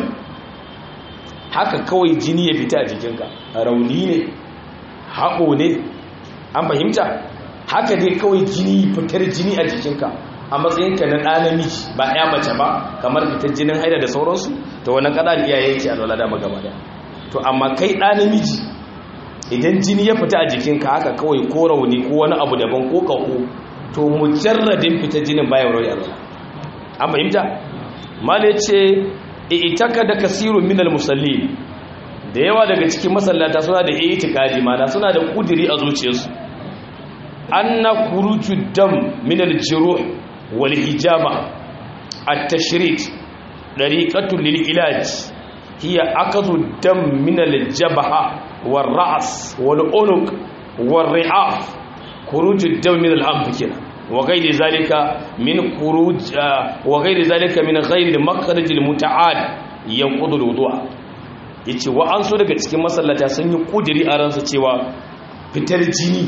haka kawai jini ya fita a jikinka rauni ne haƙo ne an fahimta haka dai kawai jini fitar jini a jikinka a matsayinka na ɗa namiji ba ya mace ba kamar fitar jinin haida da sauransu to wani ƙaɗa iyaye yake alwala da magaba da to amma kai ɗa namiji idan jini ya fita a jikinka haka kawai ko rauni ko wani abu daban ko ƙaho to mujarradin fitar jinin baya rauni alwala an fahimta mala ce itaka da kasirun minal musalli da yawa daga cikin masallata suna da itikadi mana suna da kudiri a zuciyarsu anna kuruju dam minal jiruh wal hijama at-tashrid dariqatul lil ilaj hiya akadu dam minal jabha wal ra's wal unuq wal ri'af kuruju dam minal anf kenan وغير ذلك من خروج وغير ذلك من غير المخرج المتعال ينقض الوضوء yace wa an so daga cikin masallata sun yi kudiri a ransu cewa fitar jini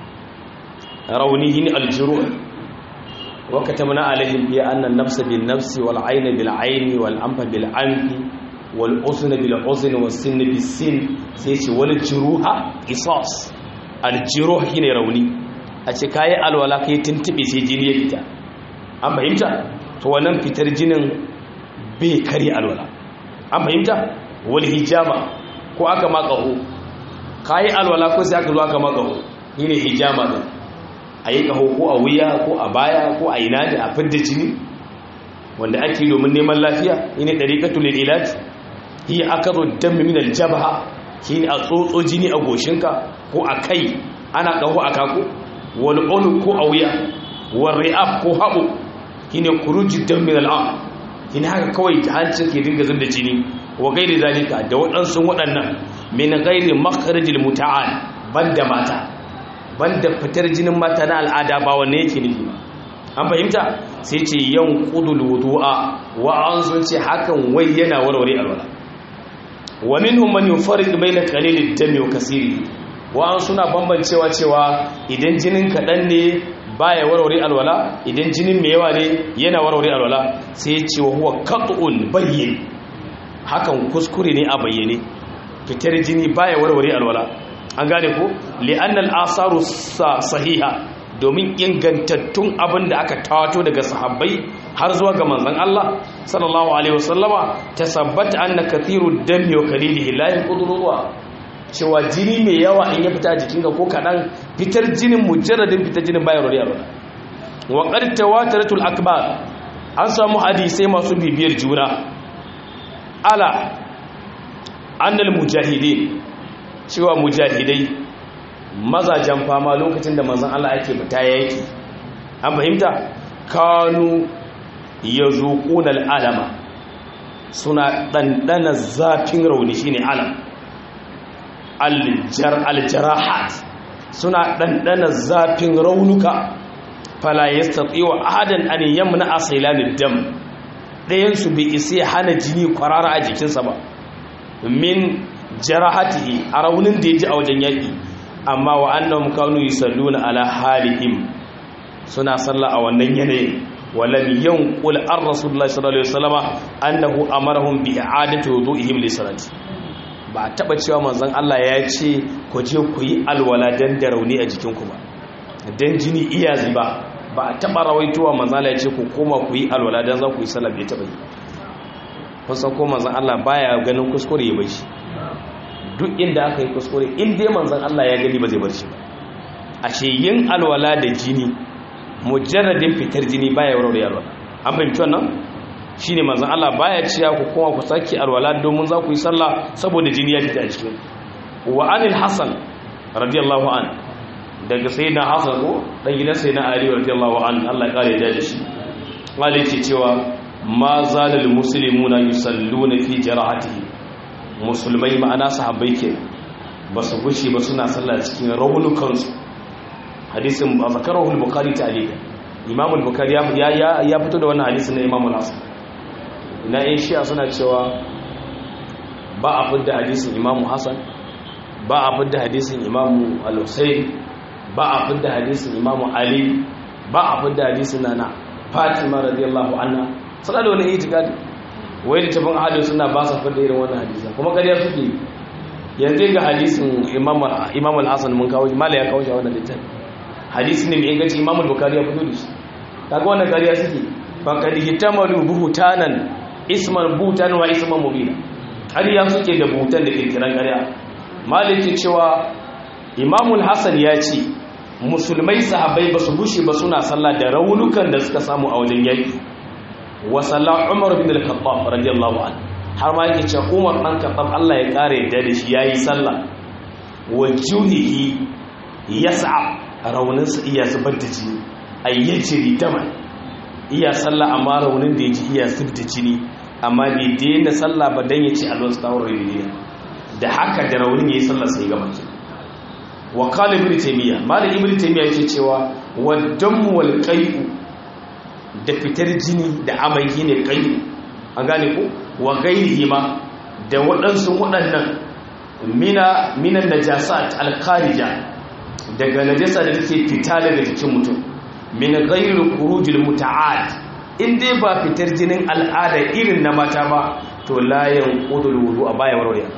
raunihin aljiru wa katamna alaihim bi anna an-nafsa bin nafsi wal ayna bil ayni wal anfa bil anfi wal uzna bil uzni was sinna bis sin sai ce wal juruha qisas al juruh shine rauni a ce kayi alwala ka yi tuntube sai jini ya fita an fahimta to wannan fitar jinin bai kari alwala an fahimta wal hijama ko aka makaho kayi alwala ko sai aka zo aka makaho shi ne hijama din a yi kaho ko a wuya ko a baya ko a ina da a fidda jini wanda ake domin neman lafiya shi ne ɗariƙatul ilaj shi aka zo dan min aljabha shi ne a tsotso jini a goshinka ko a kai ana kaho a kako wal ulu ko a wuya wal ri'ab ko haɓo shine kuruji dan min al'am shine haka kawai hancin ke dinga zubda jini wa gairi zalika da waɗansu waɗannan min gairi makharijil muta'al banda mata banda fitar jinin mata na al'ada ba wanne yake nufi ba an fahimta sai ce yan qudul wudu'a wa an sun ce hakan wai yana warware alwala wa minhum man yufarriq bayna qalilid dami wa kasiri wa'an suna bambancewa cewa idan jinin kaɗan ne baya warware alwala idan jinin mai yawa ne yana warware alwala sai ya ce wa huwa qat'un bayyin hakan kuskure ne a bayyane fitar jini baya warware alwala an gane ko li'annal asaru sahiha domin ingantattun abin da aka tawato daga sahabbai har zuwa ga manzon Allah sallallahu alaihi wasallama tasabbata anna kathiru dami wa qalilihi la yanqudu cewa jini mai yawa in ya fita jikinka ko kaɗan fitar jinin mujarradin fitar jinin bayan rori alwala wa qad tawataratul akbar an samu hadisai masu bibiyar juna ala annal mujahidin cewa mujahidai mazajen fama lokacin da manzon Allah ake fita yaki an fahimta kanu yazuquna al'alama suna dandana zafin rauni shine alam aljarahat suna ɗanɗana zafin raunuka fala ya satsi wa adan an yamna a sailanin dam ɗayansu bai isa ya hana jini kwarara a jikinsa ba min jarahatihi a raunin da ya ji a wajen yaƙi amma wa annan kanu yi salluna ala halihim suna salla a wannan yanayin walam yanqul ar rasulullahi sallallahu alaihi wasallama annahu amarahum bi i'adati wudu'ihim li salati ba a taba cewa manzon Allah ya ce ku je ku yi alwala dan da rauni a jikinku ba dan jini iya ziba ba a taba rawaitowa manzon Allah ya ce ku koma ku yi alwala dan za ku yi sallah bai taba yi kusan ko manzon Allah baya ganin kuskure ya bar shi duk inda aka yi kuskure in dai manzon Allah ya gani ba zai bar shi ba ashe yin alwala da jini mujarradin fitar jini baya warware alwala an fahimci wannan shine manzon Allah baya ciya ku kuma ku saki alwala domin za ku yi sallah saboda jini ya fita a cikin wa anil hasan radiyallahu an daga sayyidina hasan ko dan gidan sayyidina ali radiyallahu an Allah ya kare da shi wale ce cewa ma zalal muslimuna yusalluna fi jarahatihi musulmai ma'ana sahabbai ke ba su gushe ba suna sallah cikin raunukansu hadisin zakarahu al-bukhari ta'alika imam al-bukhari ya ya fito da wannan hadisin na imam al-hasan ina yin shi'a suna cewa ba a fidda hadisin imamu hassan ba a fidda hadisin imamu al-husayn ba a fidda hadisin imamu ali ba a fidda hadisin nana fatima radiyallahu anha suna da wani itikadi wai da tafin ahadin suna ba su fidda irin wannan hadisan kuma kariya suke yanzu ga hadisin imam al-hassan mun kawo mala ya kawo shi a wannan littafi hadisi ne mai inganci imam al-bukhari ya fito da shi kaga wannan kariya suke faqad hitamalu buhutanan isman butan wa isman mubina ƙarya suke da butan da kirkiran ƙarya maliki cewa imamul hassan ya ce musulmai sahabbai ba su bushe ba suna sallah da raunukan da suka samu a wajen yaƙi wa sallah umar bin al-khattab radiyallahu anhu har ma yake cewa umar dan khattab Allah ya kare yadda da shi yayi sallah wa juhihi yas'a rauninsa iya zubar da jini ayyajiri daman iya sallah amma raunin da ya ji iya zub da jini amma bai daina sallah ba dan ya ce alwan tsawon rayuwa da haka da raunin ya yi sallah sai gaba ki wa qala ibn taymiya malam ibn taymiya yake cewa wa damu wal qai'u da fitar jini da amai ne qai'u an gane ko wa ghairihi ma da waɗansu waɗannan mina minan najasat al kharija daga najasa da take fita daga jikin mutum min ghairi khurujil muta'ad in dai ba fitar jinin al'ada irin na mata ba to la yanqudul wudu a baya warware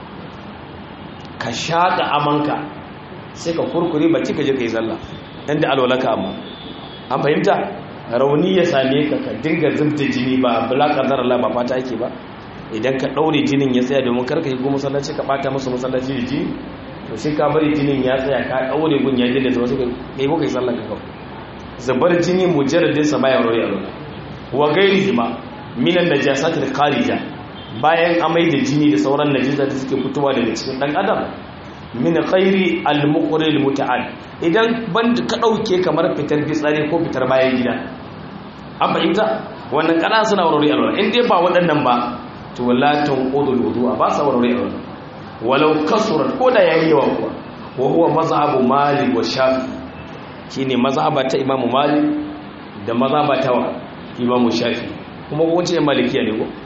ka shaka amanka sai ka kurkure baki ka je kai sallah dan da alwalaka amma an fahimta rauni ya same ka ka dinga zubda jini ba bala qadar Allah ba fata yake ba idan ka daure jinin ya tsaya domin karka yi go masallaci ka bata musu masallaci da jini to sai ka bari jinin ya tsaya ka daure gun ya dinda zuwa sai kai kai sallah ka kawai zubar jini mujarradin sa baya roya roya wa gairihi ma minan najasat al kharija bayan amai da jini da sauran najasa da suke fitowa daga cikin dan adam min khairi al muqri al muta'al idan ban ka dauke kamar fitar fitsari ko fitar bayan gida an fahimta wannan kana suna warware alwala in dai ba waɗannan ba to la tanqudul wudu'a ba sa warware alwala walau kasurat ko da yayi yawa kuwa wa huwa mazhabu malik wa shafi shine mazhaba ta imamu malik da mazhaba ta imamu shafi kuma ko wace yan malikiya ne ko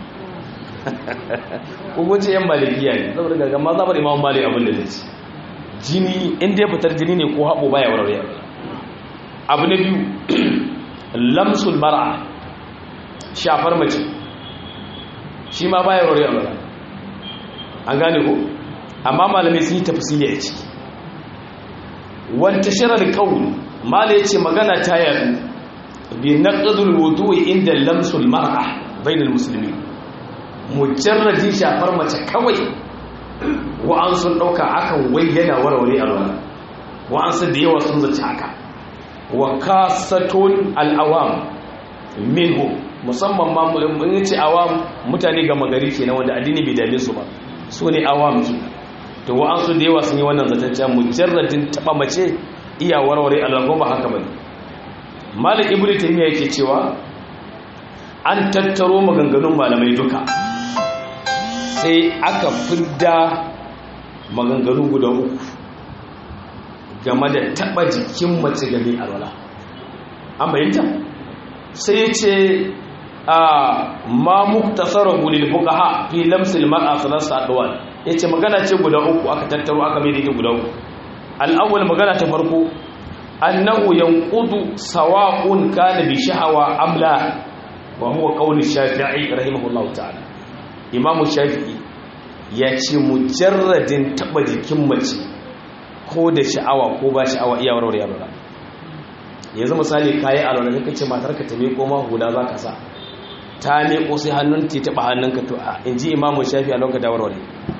ko wace yan malikiya ne saboda ga mazhabar imamu malik abin da zai jini in dai fitar jini ne ko habo baya warware abu na biyu lamsul mar'a shafar mace shi ma baya warware an gane ko amma malamai sun yi tafsiri a ciki wanta shirar kawun mala ya ce magana ta yadu bi naqdul wudu'i inda lamsul mar'a bainal muslimin mujarradi shafar mace kawai wa'an sun ɗauka akan wai yana warware alwala wa'an sun da yawa sun zaci haka wa kasatun al'awam minhu musamman ma mun ce awam mutane ga magari kenan wanda addini bai dame su ba su ne awam ke to wa'an sun da yawa sun yi wannan zatacciya mujarradin taɓa mace iya warware alwala ba haka bane malik ibnu taymiya yake cewa an tattaro maganganun malamai duka sai aka fidda maganganu guda uku game da taba jikin mace game alwala an bayyanta sai ya ce a ma muktasara gulil fuqaha fi lamsil mar'a salasa adwan yace magana ce guda uku aka tattaro aka mai da guda uku al-awwal magana ta farko annahu yanqudu sawa'un kana bi shahawa amla wa huwa qawli shafi'i rahimahullahu ta'ala imamu shafi'i ya ce mujarradin taba jikin mace ko da sha'awa ko ba sha'awa iya warware alwala yanzu misali kayi alwala kake ce matar ka ta meko ma huda za ka sa ta meko sai hannun ta taba hannunka to a inji imamu shafi'i a lokacin da warware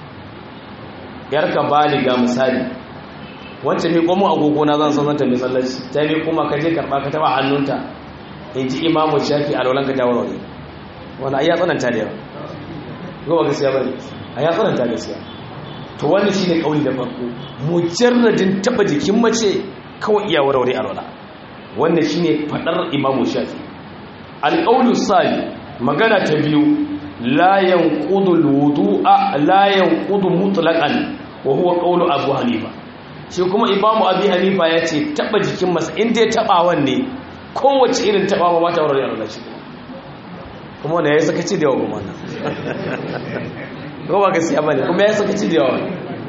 yarka baliga misali wancan meko mu agogo na zan san zanta mai sallaci ta meko ma ka je karba ka taba hannunta inji imamu shafi'i a lokacin da warware wani ayya tsananta da yawa goma gaskiya bane a ya tsananta gaskiya to wannan shine kauli da farko mujarradin taba jikin mace kawai iya warware alwala wannan shine fadar imamu shafi alqaulu sali magana ta biyu la yanqudu alwudu'a la yanqudu mutlaqan wa huwa qawlu abu hanifa shi kuma imamu abi hanifa yace taba jikin masa in dai tabawan ne kowace irin tabawa ba ta warware alwala shi kuma wanda ya yi sakaci da yawa kuma wannan ba gaskiya ba ne kuma ya yi sakaci da yawa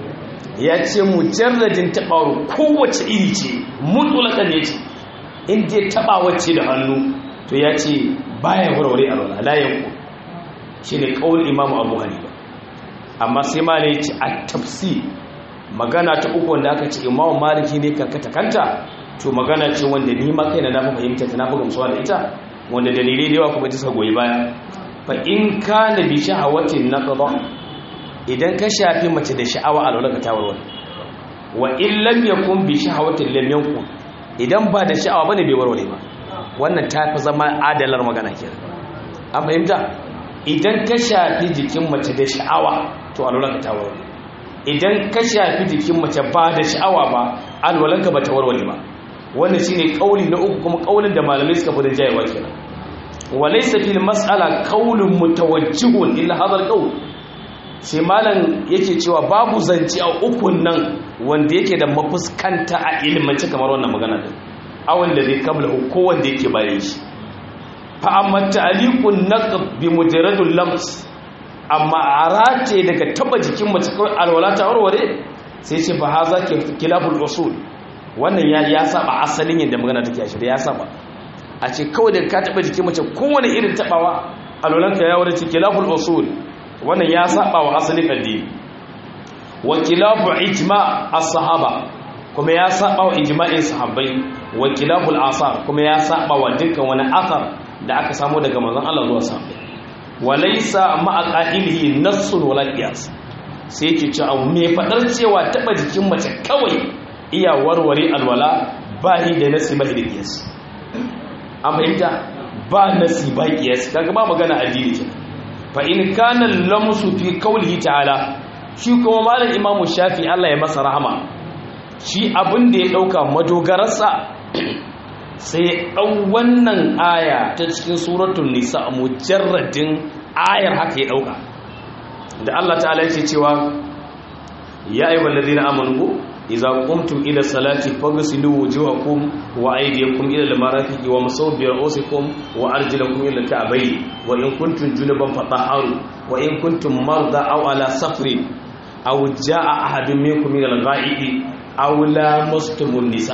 ya ce mujarradin taɓawar kowace iri ce mutulakan ya ce inda ya taɓa wacce da hannu to ya ce baya warware a rana layan ku shi ne ƙaunar imamu abu hanifa amma sai ma ne ce a tafsi magana ta uku wanda aka ce imamu maliki ne karkata kanta to magana ce wanda ni ma kai na na fahimta ta na fi gamsuwa da ita wanda dalilai da yawa kuma ta suka goyi baya fa in kana bi shahawatin naqda idan ka shafi mace da sha'awa alwala ka tawarwar wa in lam yakun bi shahawatin lam yakun idan ba da sha'awa bane bai warware ba wannan ta fi zama adalar magana kenan an fahimta idan ka shafi jikin mace da sha'awa to alwala ka tawarwar idan ka shafi jikin mace ba da sha'awa ba alwalanka ba ta warware ba wannan shine kauli na uku kuma kaulin da malamai suka fi jayewa kenan walaysa fil mas'ala qaulun mutawajjihun illa hadha al sai malam yake cewa babu zance a ukun nan wanda yake da mafuskanta a ilmance kamar wannan magana din awan da zai kabla ko wanda yake bayan shi fa amma ta'liqun naqd bi mujarradul lams amma arace daga taba jikin mace kawai alwala ta warware sai ce fa haza ke kilabul usul wannan ya ya saba asalin yadda magana take a shirya ya saba a ce kawai da ka taba jikin mace kowane irin tabawa alwalanka ya wurin kilaful usul wannan ya saba wa asalin addini wa kilafu ijma as-sahaba kuma ya saba wa ijma'in sahabbai wa kilaful asar kuma ya saba wa dukkan wani asar da aka samu daga manzon Allah zuwa sahabbai wa laysa ma'a qa'ilihi nassun wala qiyas sai yake cewa me fadar cewa taba jikin mace kawai iya warware alwala ba ni da nasi ba da qiyas an fahimta ba nasi ba qiyas kaga ba magana addini kenan fa in kana lamsu fi qawlihi ta'ala shi kuma malam imamu shafi Allah ya masa rahama shi abin da ya dauka madogararsa sai ya dau wannan aya ta cikin suratul nisa mujarradin ayar haka ya dauka da Allah ta'ala yake cewa ya ayyuhal ladina amanu idza qumtum ila salati faghsilu wujuhakum wa aydiyakum ila al-marafiqi wa masaw bi ru'usikum wa arjulakum ila al-ka'bayn wa in kuntum junuban fatahharu wa in kuntum marda aw ala safarin aw jaa ahadun minkum min al-ghaibi aw lamastumun nisa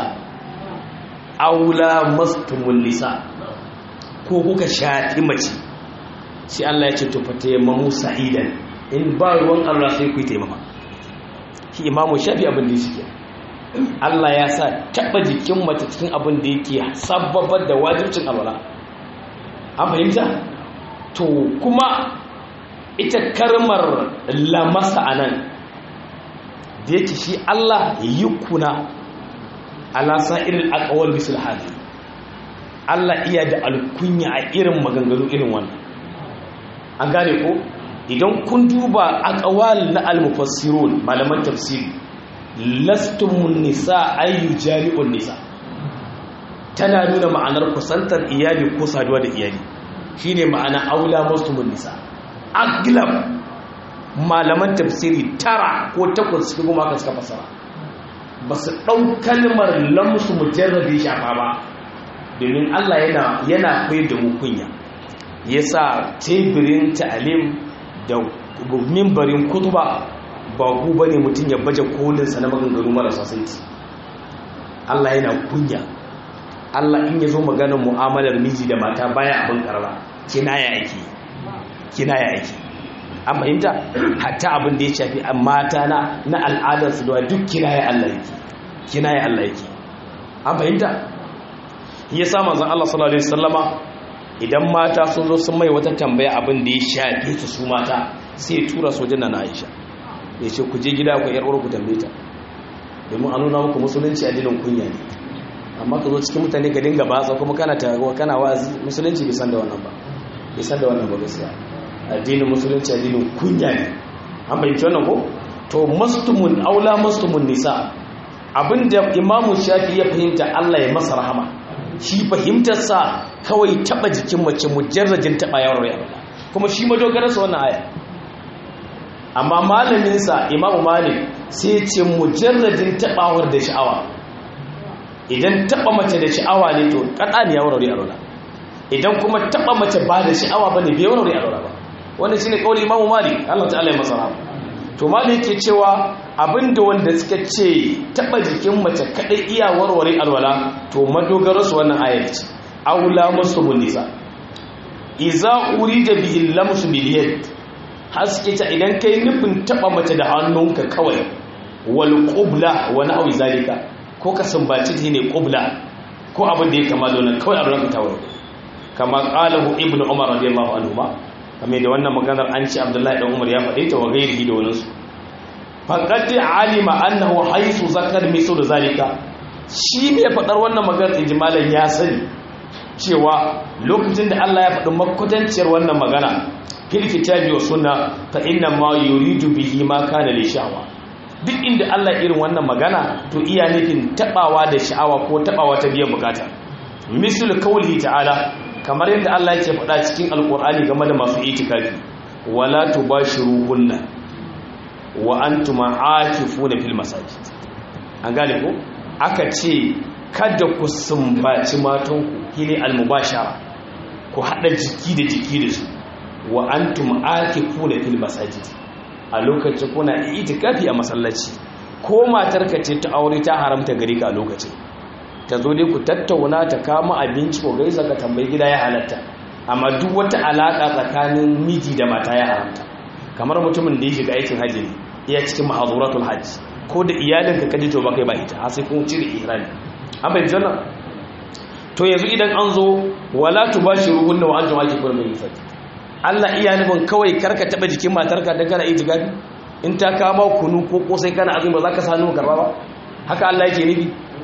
aw lamastumun nisa ko kuka shafi mace sai Allah ya ce to fatayammamu sa'idan in ba ruwan Allah sai ku yi taimama shi imamu shafi abin da shi Allah ya sa taba jikin mace cikin abin da yake sababar da wajibcin alwala an fahimta to kuma ita karmar lamasa anan da yake shi Allah yukuna ala sa'iril aqwal bisul hadi Allah iya da alkunya a irin maganganu irin wannan an gane ko idan kun duba aqwal na al-mufassirun malaman tafsiri lastumun nisa ayyu jami'un nisa tana nuna ma'anar kusantar iyali ko saduwa da iyali shine ma'ana aula muslimun nisa aglab malaman tafsiri tara ko takwas su kuma aka suka fasara ba su ɗau kalmar lamsu mujarrabi shafa ba domin Allah yana yana koyar da mu kunya yasa teburin ta'alim da mimbarin kutuba ba ku bane mutum ya baje kolinsa na maganganu marasa saiti Allah yana kunya Allah in ya zo maganar mu'amalar miji da mata baya abin karara kinaya ake kinaya ake an fahimta hatta abin da ya shafi mata na na al'adarsu da duk kinaya Allah yake kinaya Allah yake an fahimta ya sa manzon Allah sallallahu alaihi wasallama idan mata sun zo sun mai wata tambaya abin da ya shafi su su mata sai tura sojin na Aisha ya ce ku je gida ku yar uwar ku tambaye ta domin a nuna muku musulunci addinin kunya ne amma ka zo cikin mutane ka dinga batsa kuma kana taruwa kana wa'azi musulunci bai san da wannan ba bai san da wannan ba gaskiya addinin musulunci addinin kunya ne an bayyana wannan ko to mastumun aula mastumun nisa abinda imamu shafi ya fahimta Allah ya masa rahama shi fahimtar sa kawai taba jikin mace mujarrajin taba yawar ya kuma shi madogarar sa wannan aya amma malamin sa imamu malik sai ya ce mujarrajin tabawar da sha'awa idan taba mace da sha'awa ne to kada ne ya warware alwala idan kuma taba mace ba da sha'awa bane bai warware alwala ba wannan shine kauli Imam Malik Allah ta'ala ya masa rahama to Malik yake cewa abinda wanda suka ce taba jikin mace kadai iya warware alwala to madogaro su wannan ayar ce aula musubun nisa iza urida bihi lamsu bil yad haske ta idan kai nufin taba mace da hannunka kawai wal qubla wa na'u zalika ko ka sumbaci ta ne qubla ko abin da ya kama da wannan kawai abin ka tawo kama qalahu ibnu umar radiyallahu anhu ma kame da wannan maganar an ci abdullahi dan umar ya faɗe ta wa gairihi da wani su faqad alima annahu haythu zakar misu da zalika shi ne faɗar wannan maganar ijmalan ya sani cewa lokacin da Allah ya faɗi makutanciyar wannan magana fil kitabi wa sunna fa inna ma yuridu bihi ma kana li sha'wa duk inda Allah irin wannan magana to iya nufin tabawa da sha'awa ko tabawa ta biyan bukata misal qawli ta'ala kamar yadda Allah yake faɗa cikin alkur'ani game da masu itikafi wala tubashiruhunna wa antum aakifuna fil masajid an gane ko aka ce kada ku sumbaci matanku shine almubashara ku hada jiki da jiki da su wa antum aakifuna fil masajid a lokacin kuna itikafi a masallaci ko matarka ce ta aure ta haramta gare ka a lokacin ta zo dai ku tattauna ta kama abinci ko gaisa ka tambayi gida ya halatta amma duk wata alaka tsakanin miji da mata ya haramta kamar mutumin da ya shiga aikin haji ne iya cikin mahazuratul hajji ko da iyalinka ka ji to ba kai ba ita har sai kun cire ihrami an bai janna to yanzu idan an zo wala tubashiruhunna wa antum akifun min fati Allah iya nufin kawai karka taba jikin matarka dan kana itikafi in ta kama kunu ko kosai kana azumi ba za ka sanu karba ba haka Allah yake nufi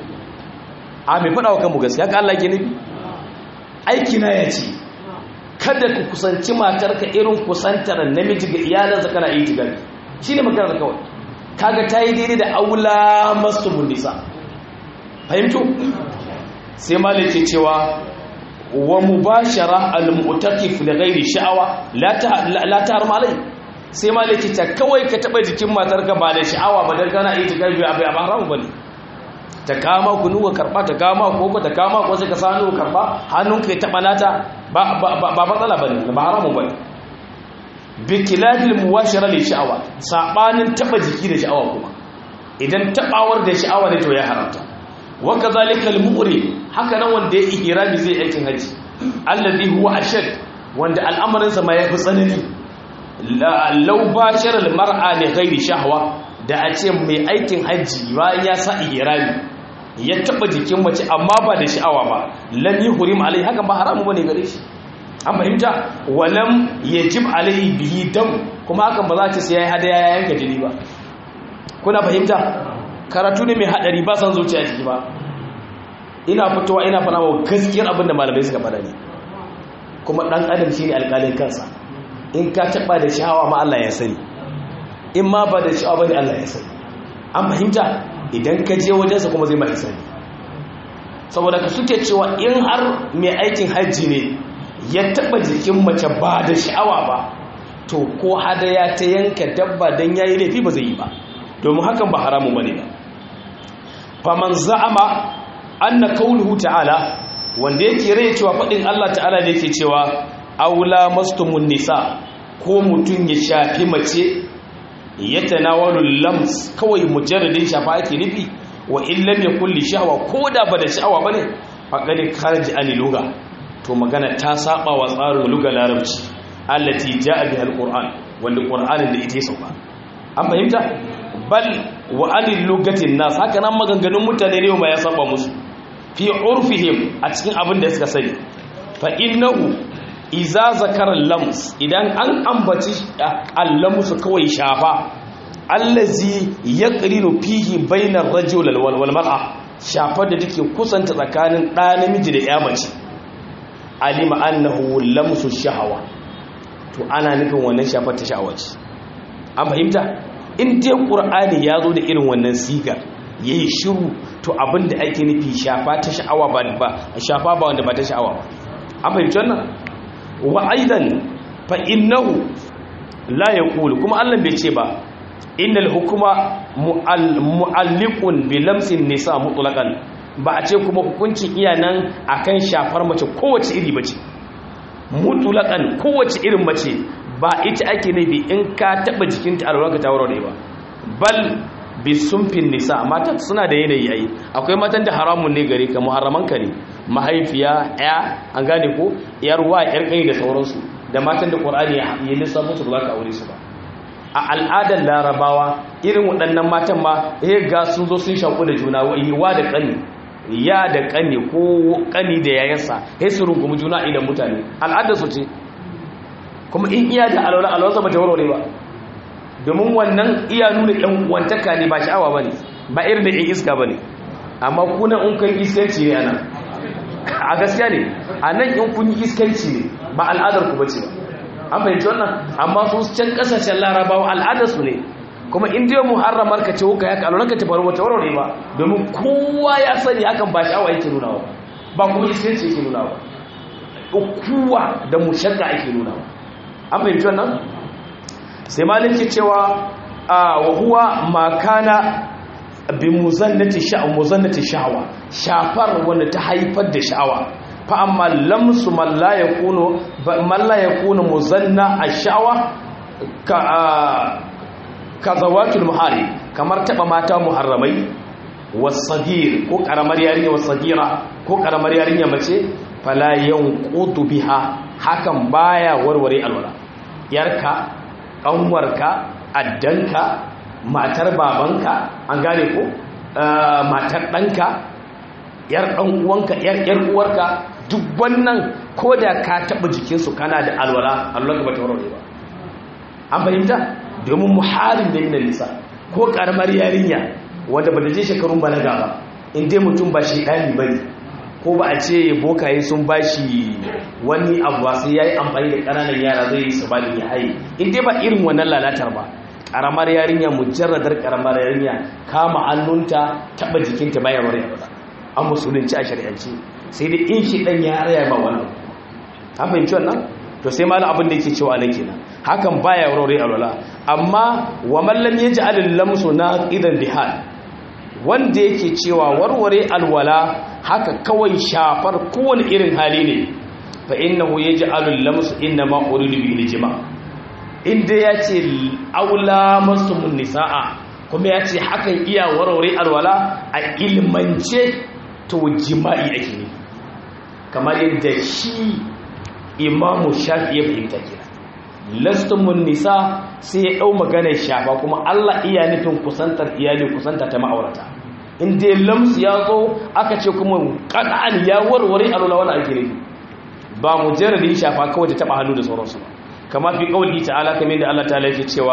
a mai faɗa wa kanmu gaskiya ka Allah ke nufi aiki na ya ce kada ku kusanci matarka irin kusantar namiji ga iyalansa kana yi tigari shi ne maganar kawai kaga ta yi daidai da aula masu mundisa fahimtu sai malai ke cewa wa mubashara al-mu'takif da ghairi sha'awa la ta malai sai malai ke ta kawai ka taba jikin matarka ba da sha'awa ba dan kana yi tigari ba ba haramu bane ta kama ku nuka karba ta kama ko ta kama ko sai ka sanu karba hannunka ya taba nata ba ba matsala bane ba haramun bane bi kilafil muwashara li sha'awa sabanin taba jiki da sha'awa kuma idan tabawar da sha'awa ne to ya haramta wa kadhalika al mu'ri haka nan wanda ya ihrami zai aikin haji alladhi huwa ashad wanda al'amarin sa ma yafi tsanani law bashara al mar'a li ghairi shahwa da a ce mai aikin haji bayan ya sa ihrami ya taba jikin mace amma ba da sha'awa ba lam yuhrim alai haka ba haramu bane gare shi an fahimta walam yajib alai bihi dam kuma hakan ba za ta sai yayi hadaya ya yanka jini ba kuna fahimta karatu ne mai hadari ba san zuciya ciki ba ina fitowa ina fana wa gaskiyar abin da malamai suka fada ne kuma dan adam shine alƙalin kansa in ka taba da shahawa ma Allah ya sani in ma ba da shahawa bane Allah ya sani an fahimta idan ka je wajensa kuma zai mai sani saboda ka suke cewa in har mai aikin hajji ne ya taba jikin mace ba da sha'awa ba to ko hadaya ta yanka dabba don yayi laifi ba zai yi ba domin hakan ba haramun bane ba faman za'ama anna qawluhu ta'ala wanda yake rai cewa fadin Allah ta'ala da yake cewa aula mastumun nisa ko mutun ya shafi mace ya tanawalu lams kawai mujarradin shafa ake nufi wa in lam yakul li shahwa ko da ba da sha'awa bane faqad kharaj an lugha to magana ta saba wa tsarin lugha larabci allati jaa biha alquran wanda qur'anin da ita ya sauka an fahimta bal wa anil lugatin nas haka nan maganganun mutane ne ma ya saba musu fi urfihim a cikin abin da suka sani fa innahu iza zakara lams idan an ambaci allams kawai shafa allazi yaqrinu fihi bainar rajul wal mar'a shafar da take kusanta tsakanin ɗa namiji da ya mace alima annahu lamsu shahawa to ana nufin wannan shafar ta sha'awa ce an fahimta in dai qur'ani ya zo da irin wannan sigar yayi shiru to abinda ake nufi shafa ta sha'awa ba ba shafa ba wanda ba ta sha'awa ba an fahimci wannan wa aidan fa innahu la yaqulu kuma Allah bai ce ba innal hukuma mu'alliqun bi lamsin nisa mutlaqan ba a ce kuma hukuncin iya nan akan shafar mace kowace iri bace mutlaqan kowace irin mace ba ita ake nufi in ka taba jikinta alwarka ta warware ba bal bi sumfin nisa mata suna da yanayi yayi akwai matan da haramun ne gare ka muharraman ka ne mahaifiya ya an gane ko yar wa yar kai da sauransu da matan da qur'ani ya lissafo su ba ka aure su ba a al'adar larabawa irin waɗannan matan ma ya ga sun zo sun shaku da juna wa da ƙani ya da ƙani ko ƙani da yayansa ya su rungumi juna idan mutane al'adar su ce kuma in iya da alwala alwala ba ta warware ba domin wannan iya nuna ɗan wantaka ne ba sha'awa ba ne ba irin da ɗan iska ba ne amma kuna in kan iskanci ne ana a gaskiya ne a nan in kun yi iskanci ne ba al'adar ku ba ce ba an fahimci wannan amma su can kasashen larabawa al'adarsu ne kuma in dai muharramar ka ce wuka ya ka alwala ka ta faru wata warware ba domin kowa ya sani hakan ba sha'awa yake nuna ba ba kuma iskanci yake nuna ba kowa da mushakka ake nuna ba an fahimci wannan sai malin ke cewa a wahuwa makana bi muzannati sha'awa muzannati sha'awa shafar wanda ta haifar da sha'awa fa amma lamsu man la yakunu man la yakunu muzanna ash-sha'wa ka ka zawatul muhari kamar taba mata muharramai wasagir ko karamar yarinya wasagira ko karamar yarinya mace fala yanqutu biha hakan baya warware alwala yarka ƙanwarka addanka matar babanka an gane ko matar ɗanka yar ɗan uwanka yar yar uwarka duk wannan ko da ka taɓa jikinsu kana da alwala alwala ba ta warware ba an fahimta domin muharin da yana nisa ko ƙaramar yarinya wanda ba da je shekarun balaga ba in dai mutum ba shi ɗani ba ne ko ba a ce bokaye sun ba shi wani abu sai ya yi amfani da ƙananan yara zai yi su ba ya haye in dai ba irin wannan lalatar ba ƙaramar yarinya mujarradar ƙaramar yarinya kama hannunta taɓa jikinta bayan wani abu an musulunci a shari'ance sai dai in shi ɗan ya raya ba wannan an fahimci wannan to sai malam abin da yake cewa nan kenan hakan baya warware alwala amma wa man lam yaj'al lamsu naqidan bihal wanda yake cewa warware alwala haka kawai shafar kowane irin hali ne fa innahu yaj'alu lamsu inna ma uridu bil jima inda yace aula masumun nisaa kuma yace hakan iya warware alwala a ilmance to jima'i ake ne kamar yadda shi imamu shafi ya fahimta kira lastumun nisa sai ya ɗau maganar shafa kuma Allah iya nufin kusantar iyali kusanta ta ma'aurata in dai lamsu ya zo aka ce kuma ƙan'an ya warware alwala wani ake nufi ba mu jaradin shafa kawai da taɓa hannu da sauransu ba kama fi ƙauli ta'ala kamar da Allah ta'ala yake cewa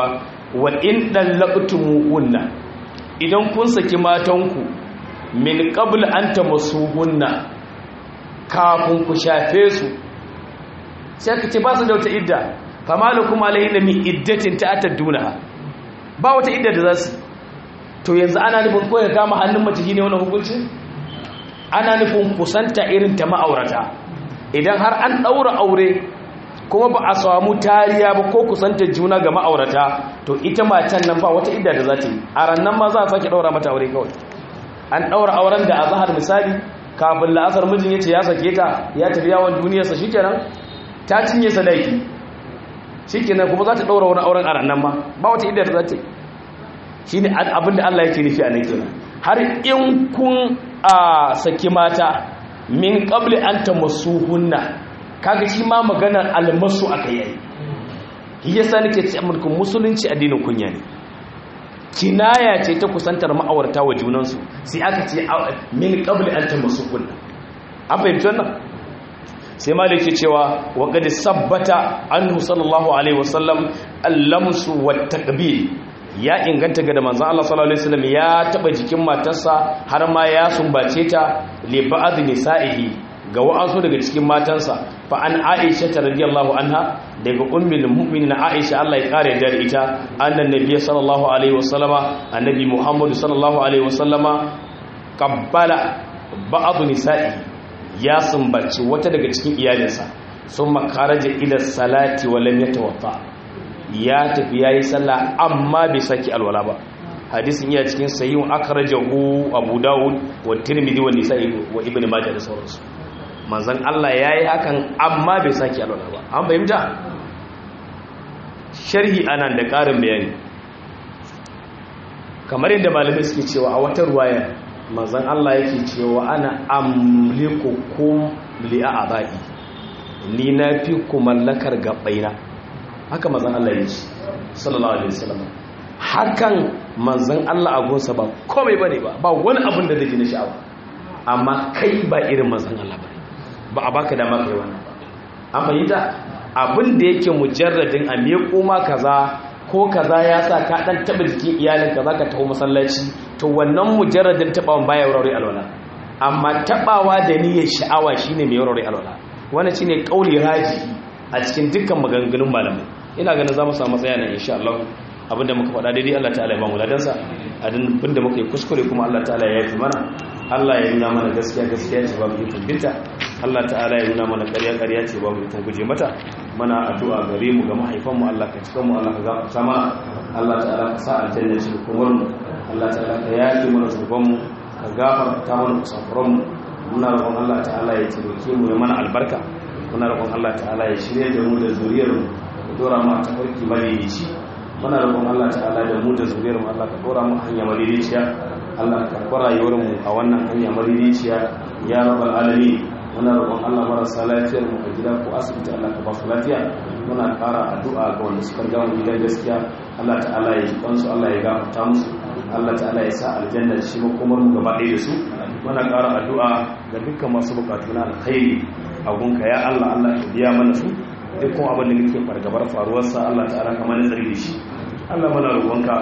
wa in dallaqtumuhunna idan kun saki matanku min qabl an tamassuhunna kafin ku shafe su sai ka ce ba su da wata idda fama lakum alayhinna min iddatin ta'tadduna ba wata idda da za su to yanzu ana nufin ko ya kama hannun mace shine wannan hukunci ana nufin kusanta irin ta ma'aurata idan har an daura aure kuma ba a samu tariya ba ko kusanta juna ga ma'aurata to ita matan nan ba wata idda da za ta yi a rannan ma za a sake daura mata aure kawai an daura auren da azhar misali kafin la'asar mijin yace ya sake ta ya tafi yawon duniyarsa shikenan ta cinye sadaki shikenan kuma za ta daura wani auren a rannan ma ba wata idda da za ta yi shine abin da Allah yake nufi a nan kenan har in kun a saki mata min qabli an tamassuhunna kaga shi ma maganar almasu aka yi shi yasa nake ce amurka musulunci addinin kunya ne kinaya ce ta kusantar ma'aurata wa junansu sai aka ce min qabli an tamassuhunna an fahimci wannan sai ma da yake cewa wa qad sabbata anhu sallallahu alaihi wasallam allamsu wat taqbil ya inganta ga da manzon Allah sallallahu alaihi wasallam ya taba jikin matarsa har ma ya sumbace ta li ba'd nisa'ihi ga wa'ansu daga cikin matansa fa an Aisha ta radiyallahu anha daga ummul mu'minin Aisha Allah ya kare da ita annan nabiy sallallahu alaihi wasallama annabi Muhammad sallallahu alaihi wasallama qabbala ba'd nisa'ihi ya sumbace wata daga cikin iyalinsa summa kharaja ila salati wa lam yatawaffa ya tafi ya yi sallah amma bai saki alwala ba hadisin iya cikin sayyun akhrajahu abu dawud wa tirmidhi wa nisa'i wa ibn majah da sauransu manzon Allah yayi hakan amma bai saki alwala ba an fahimta sharhi anan da karin bayani kamar yadda malamai suke cewa a wata ruwaya manzon Allah yake cewa ana amlikukum li a'dai ni na fi ku mallakar gabaina haka manzan Allah ya ce sallallahu alaihi wasallam hakan manzan Allah a gonsa ba komai bane ba ba wani abin da zai na sha'awa amma kai ba irin manzan Allah ba ba a baka dama kai wannan ba an fahimta abin da yake mujarradin a me koma kaza ko kaza ya sa ka dan taba jikin iyalin kaza ka taho masallaci to wannan mujarradin tabawan baya wurare alwala amma tabawa da niyyar sha'awa shine mai wurare alwala wannan shine kauli raji a cikin dukkan maganganun malamai ina ganin za mu samu tsaya nan insha Allah abinda muka faɗa daidai Allah ta'ala ya ba mu ladansa abinda muka yi kuskure kuma Allah ta'ala ya yi mana Allah ya nuna mana gaskiya gaskiya ce ba mu yi binta Allah ta'ala ya nuna mana ƙarya ƙarya ce ba mu yi guje mata mana addu'a gare mu ga mahaifan mu Allah ka cika mu Allah ka gafarta mana Allah ta'ala ka sa aljanna ce kuma mu Allah ta'ala ka yafe mana zunuban mu ka gafarta mana kusafuran mu muna roƙon Allah ta'ala ya taimake mu ya mana albarka muna roƙon Allah ta'ala ya shirye da mu da zuriyar mu ka dora mu a tafarki madaidaici muna roƙon Allah ta'ala da mu da zuriyar mu Allah ka dora mu hanya madaidaiciya Allah ka karɓi rayuwar mu a wannan hanya madaidaiciya ya rabbal alamin muna roƙon Allah marasa lafiyar mu a gida ko asibiti Allah ka ba su lafiya muna ƙara addu'a ga wanda suka ga mu gidan gaskiya Allah ta'ala ya ji kansu Allah ya gafarta musu Allah ta'ala ya sa aljanna shi makomar mu gaba ɗaya da su muna ƙara addu'a ga dukkan masu bukatu na alkhairi a gunka ya Allah Allah ka biya mana su dukkan abin da muke fargabar faruwarsa Allah ta'ala kamar da tsari da shi Allah mana roƙonka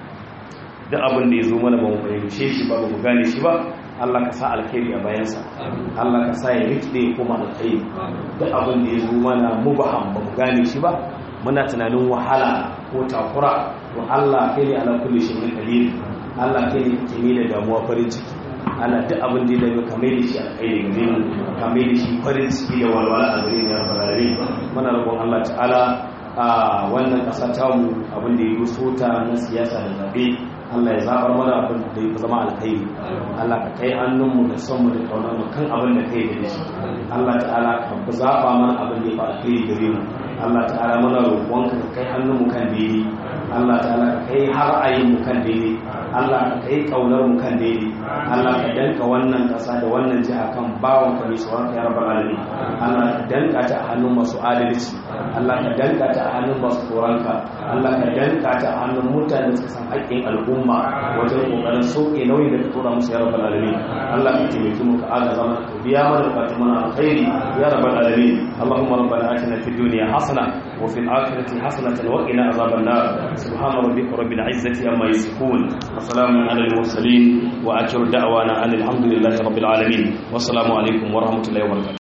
da abin da ya zo mana ba mu fahimce shi ba ba mu gane shi ba Allah ka sa alkhairi a bayansa Allah ka sa ya rikide ya koma alkhairi da abin da ya zo mana mubaham ba mu gane shi ba muna tunanin wahala ko takura to Allah kai ne ala kulli shay'in qadir Allah kai ne ke ne da damuwa farin ciki ana duk abin da ya ka mai da shi alkhairi gare mu ka mai da shi farin ciki da walwala a gare mu ya rabbal alamin muna roƙon Allah ta'ala a wannan ƙasa ta mu abin da ya ruso ta na siyasa da zabe Allah ya zabar mana abin da ya zama alkhairi Allah ka kai hannunmu da son mu da kaunar mu kan abin da kai da shi Allah ta'ala ka zaba mana abin da ya fi alkhairi gare mu Allah ta'ala mana roƙonka ka kai hannunmu kan daidai Allah ta'ala ka kai har ayin mu kan daidai Allah ka kai kaunar mu kan daidai Allah ka danka wannan kasa da wannan jiha kan bawon ka mai tsoron ka ya rabbal alamin Allah ka danka ta a hannun masu adalci Allah ka danka ta a hannun masu tsoron ka Allah ka danka ta a hannun mutane da suka san haƙƙin al'umma wajen kokarin sauke nauyin da ka tura musu ya rabbal alamin Allah ka taimake mu ka aga zama ka biya mana bukatun mana alkhairi ya rabbal alamin Allahumma rabbana atina fid dunya hasana wa fil akhirati hasanatan wa qina azaban nar subhana rabbika rabbil izzati amma yasifun wa salamun alal mursalin wa akhiru da'wana alhamdulillahi rabbil alamin wassalamu alaikum wa rahmatullahi wa barakatuh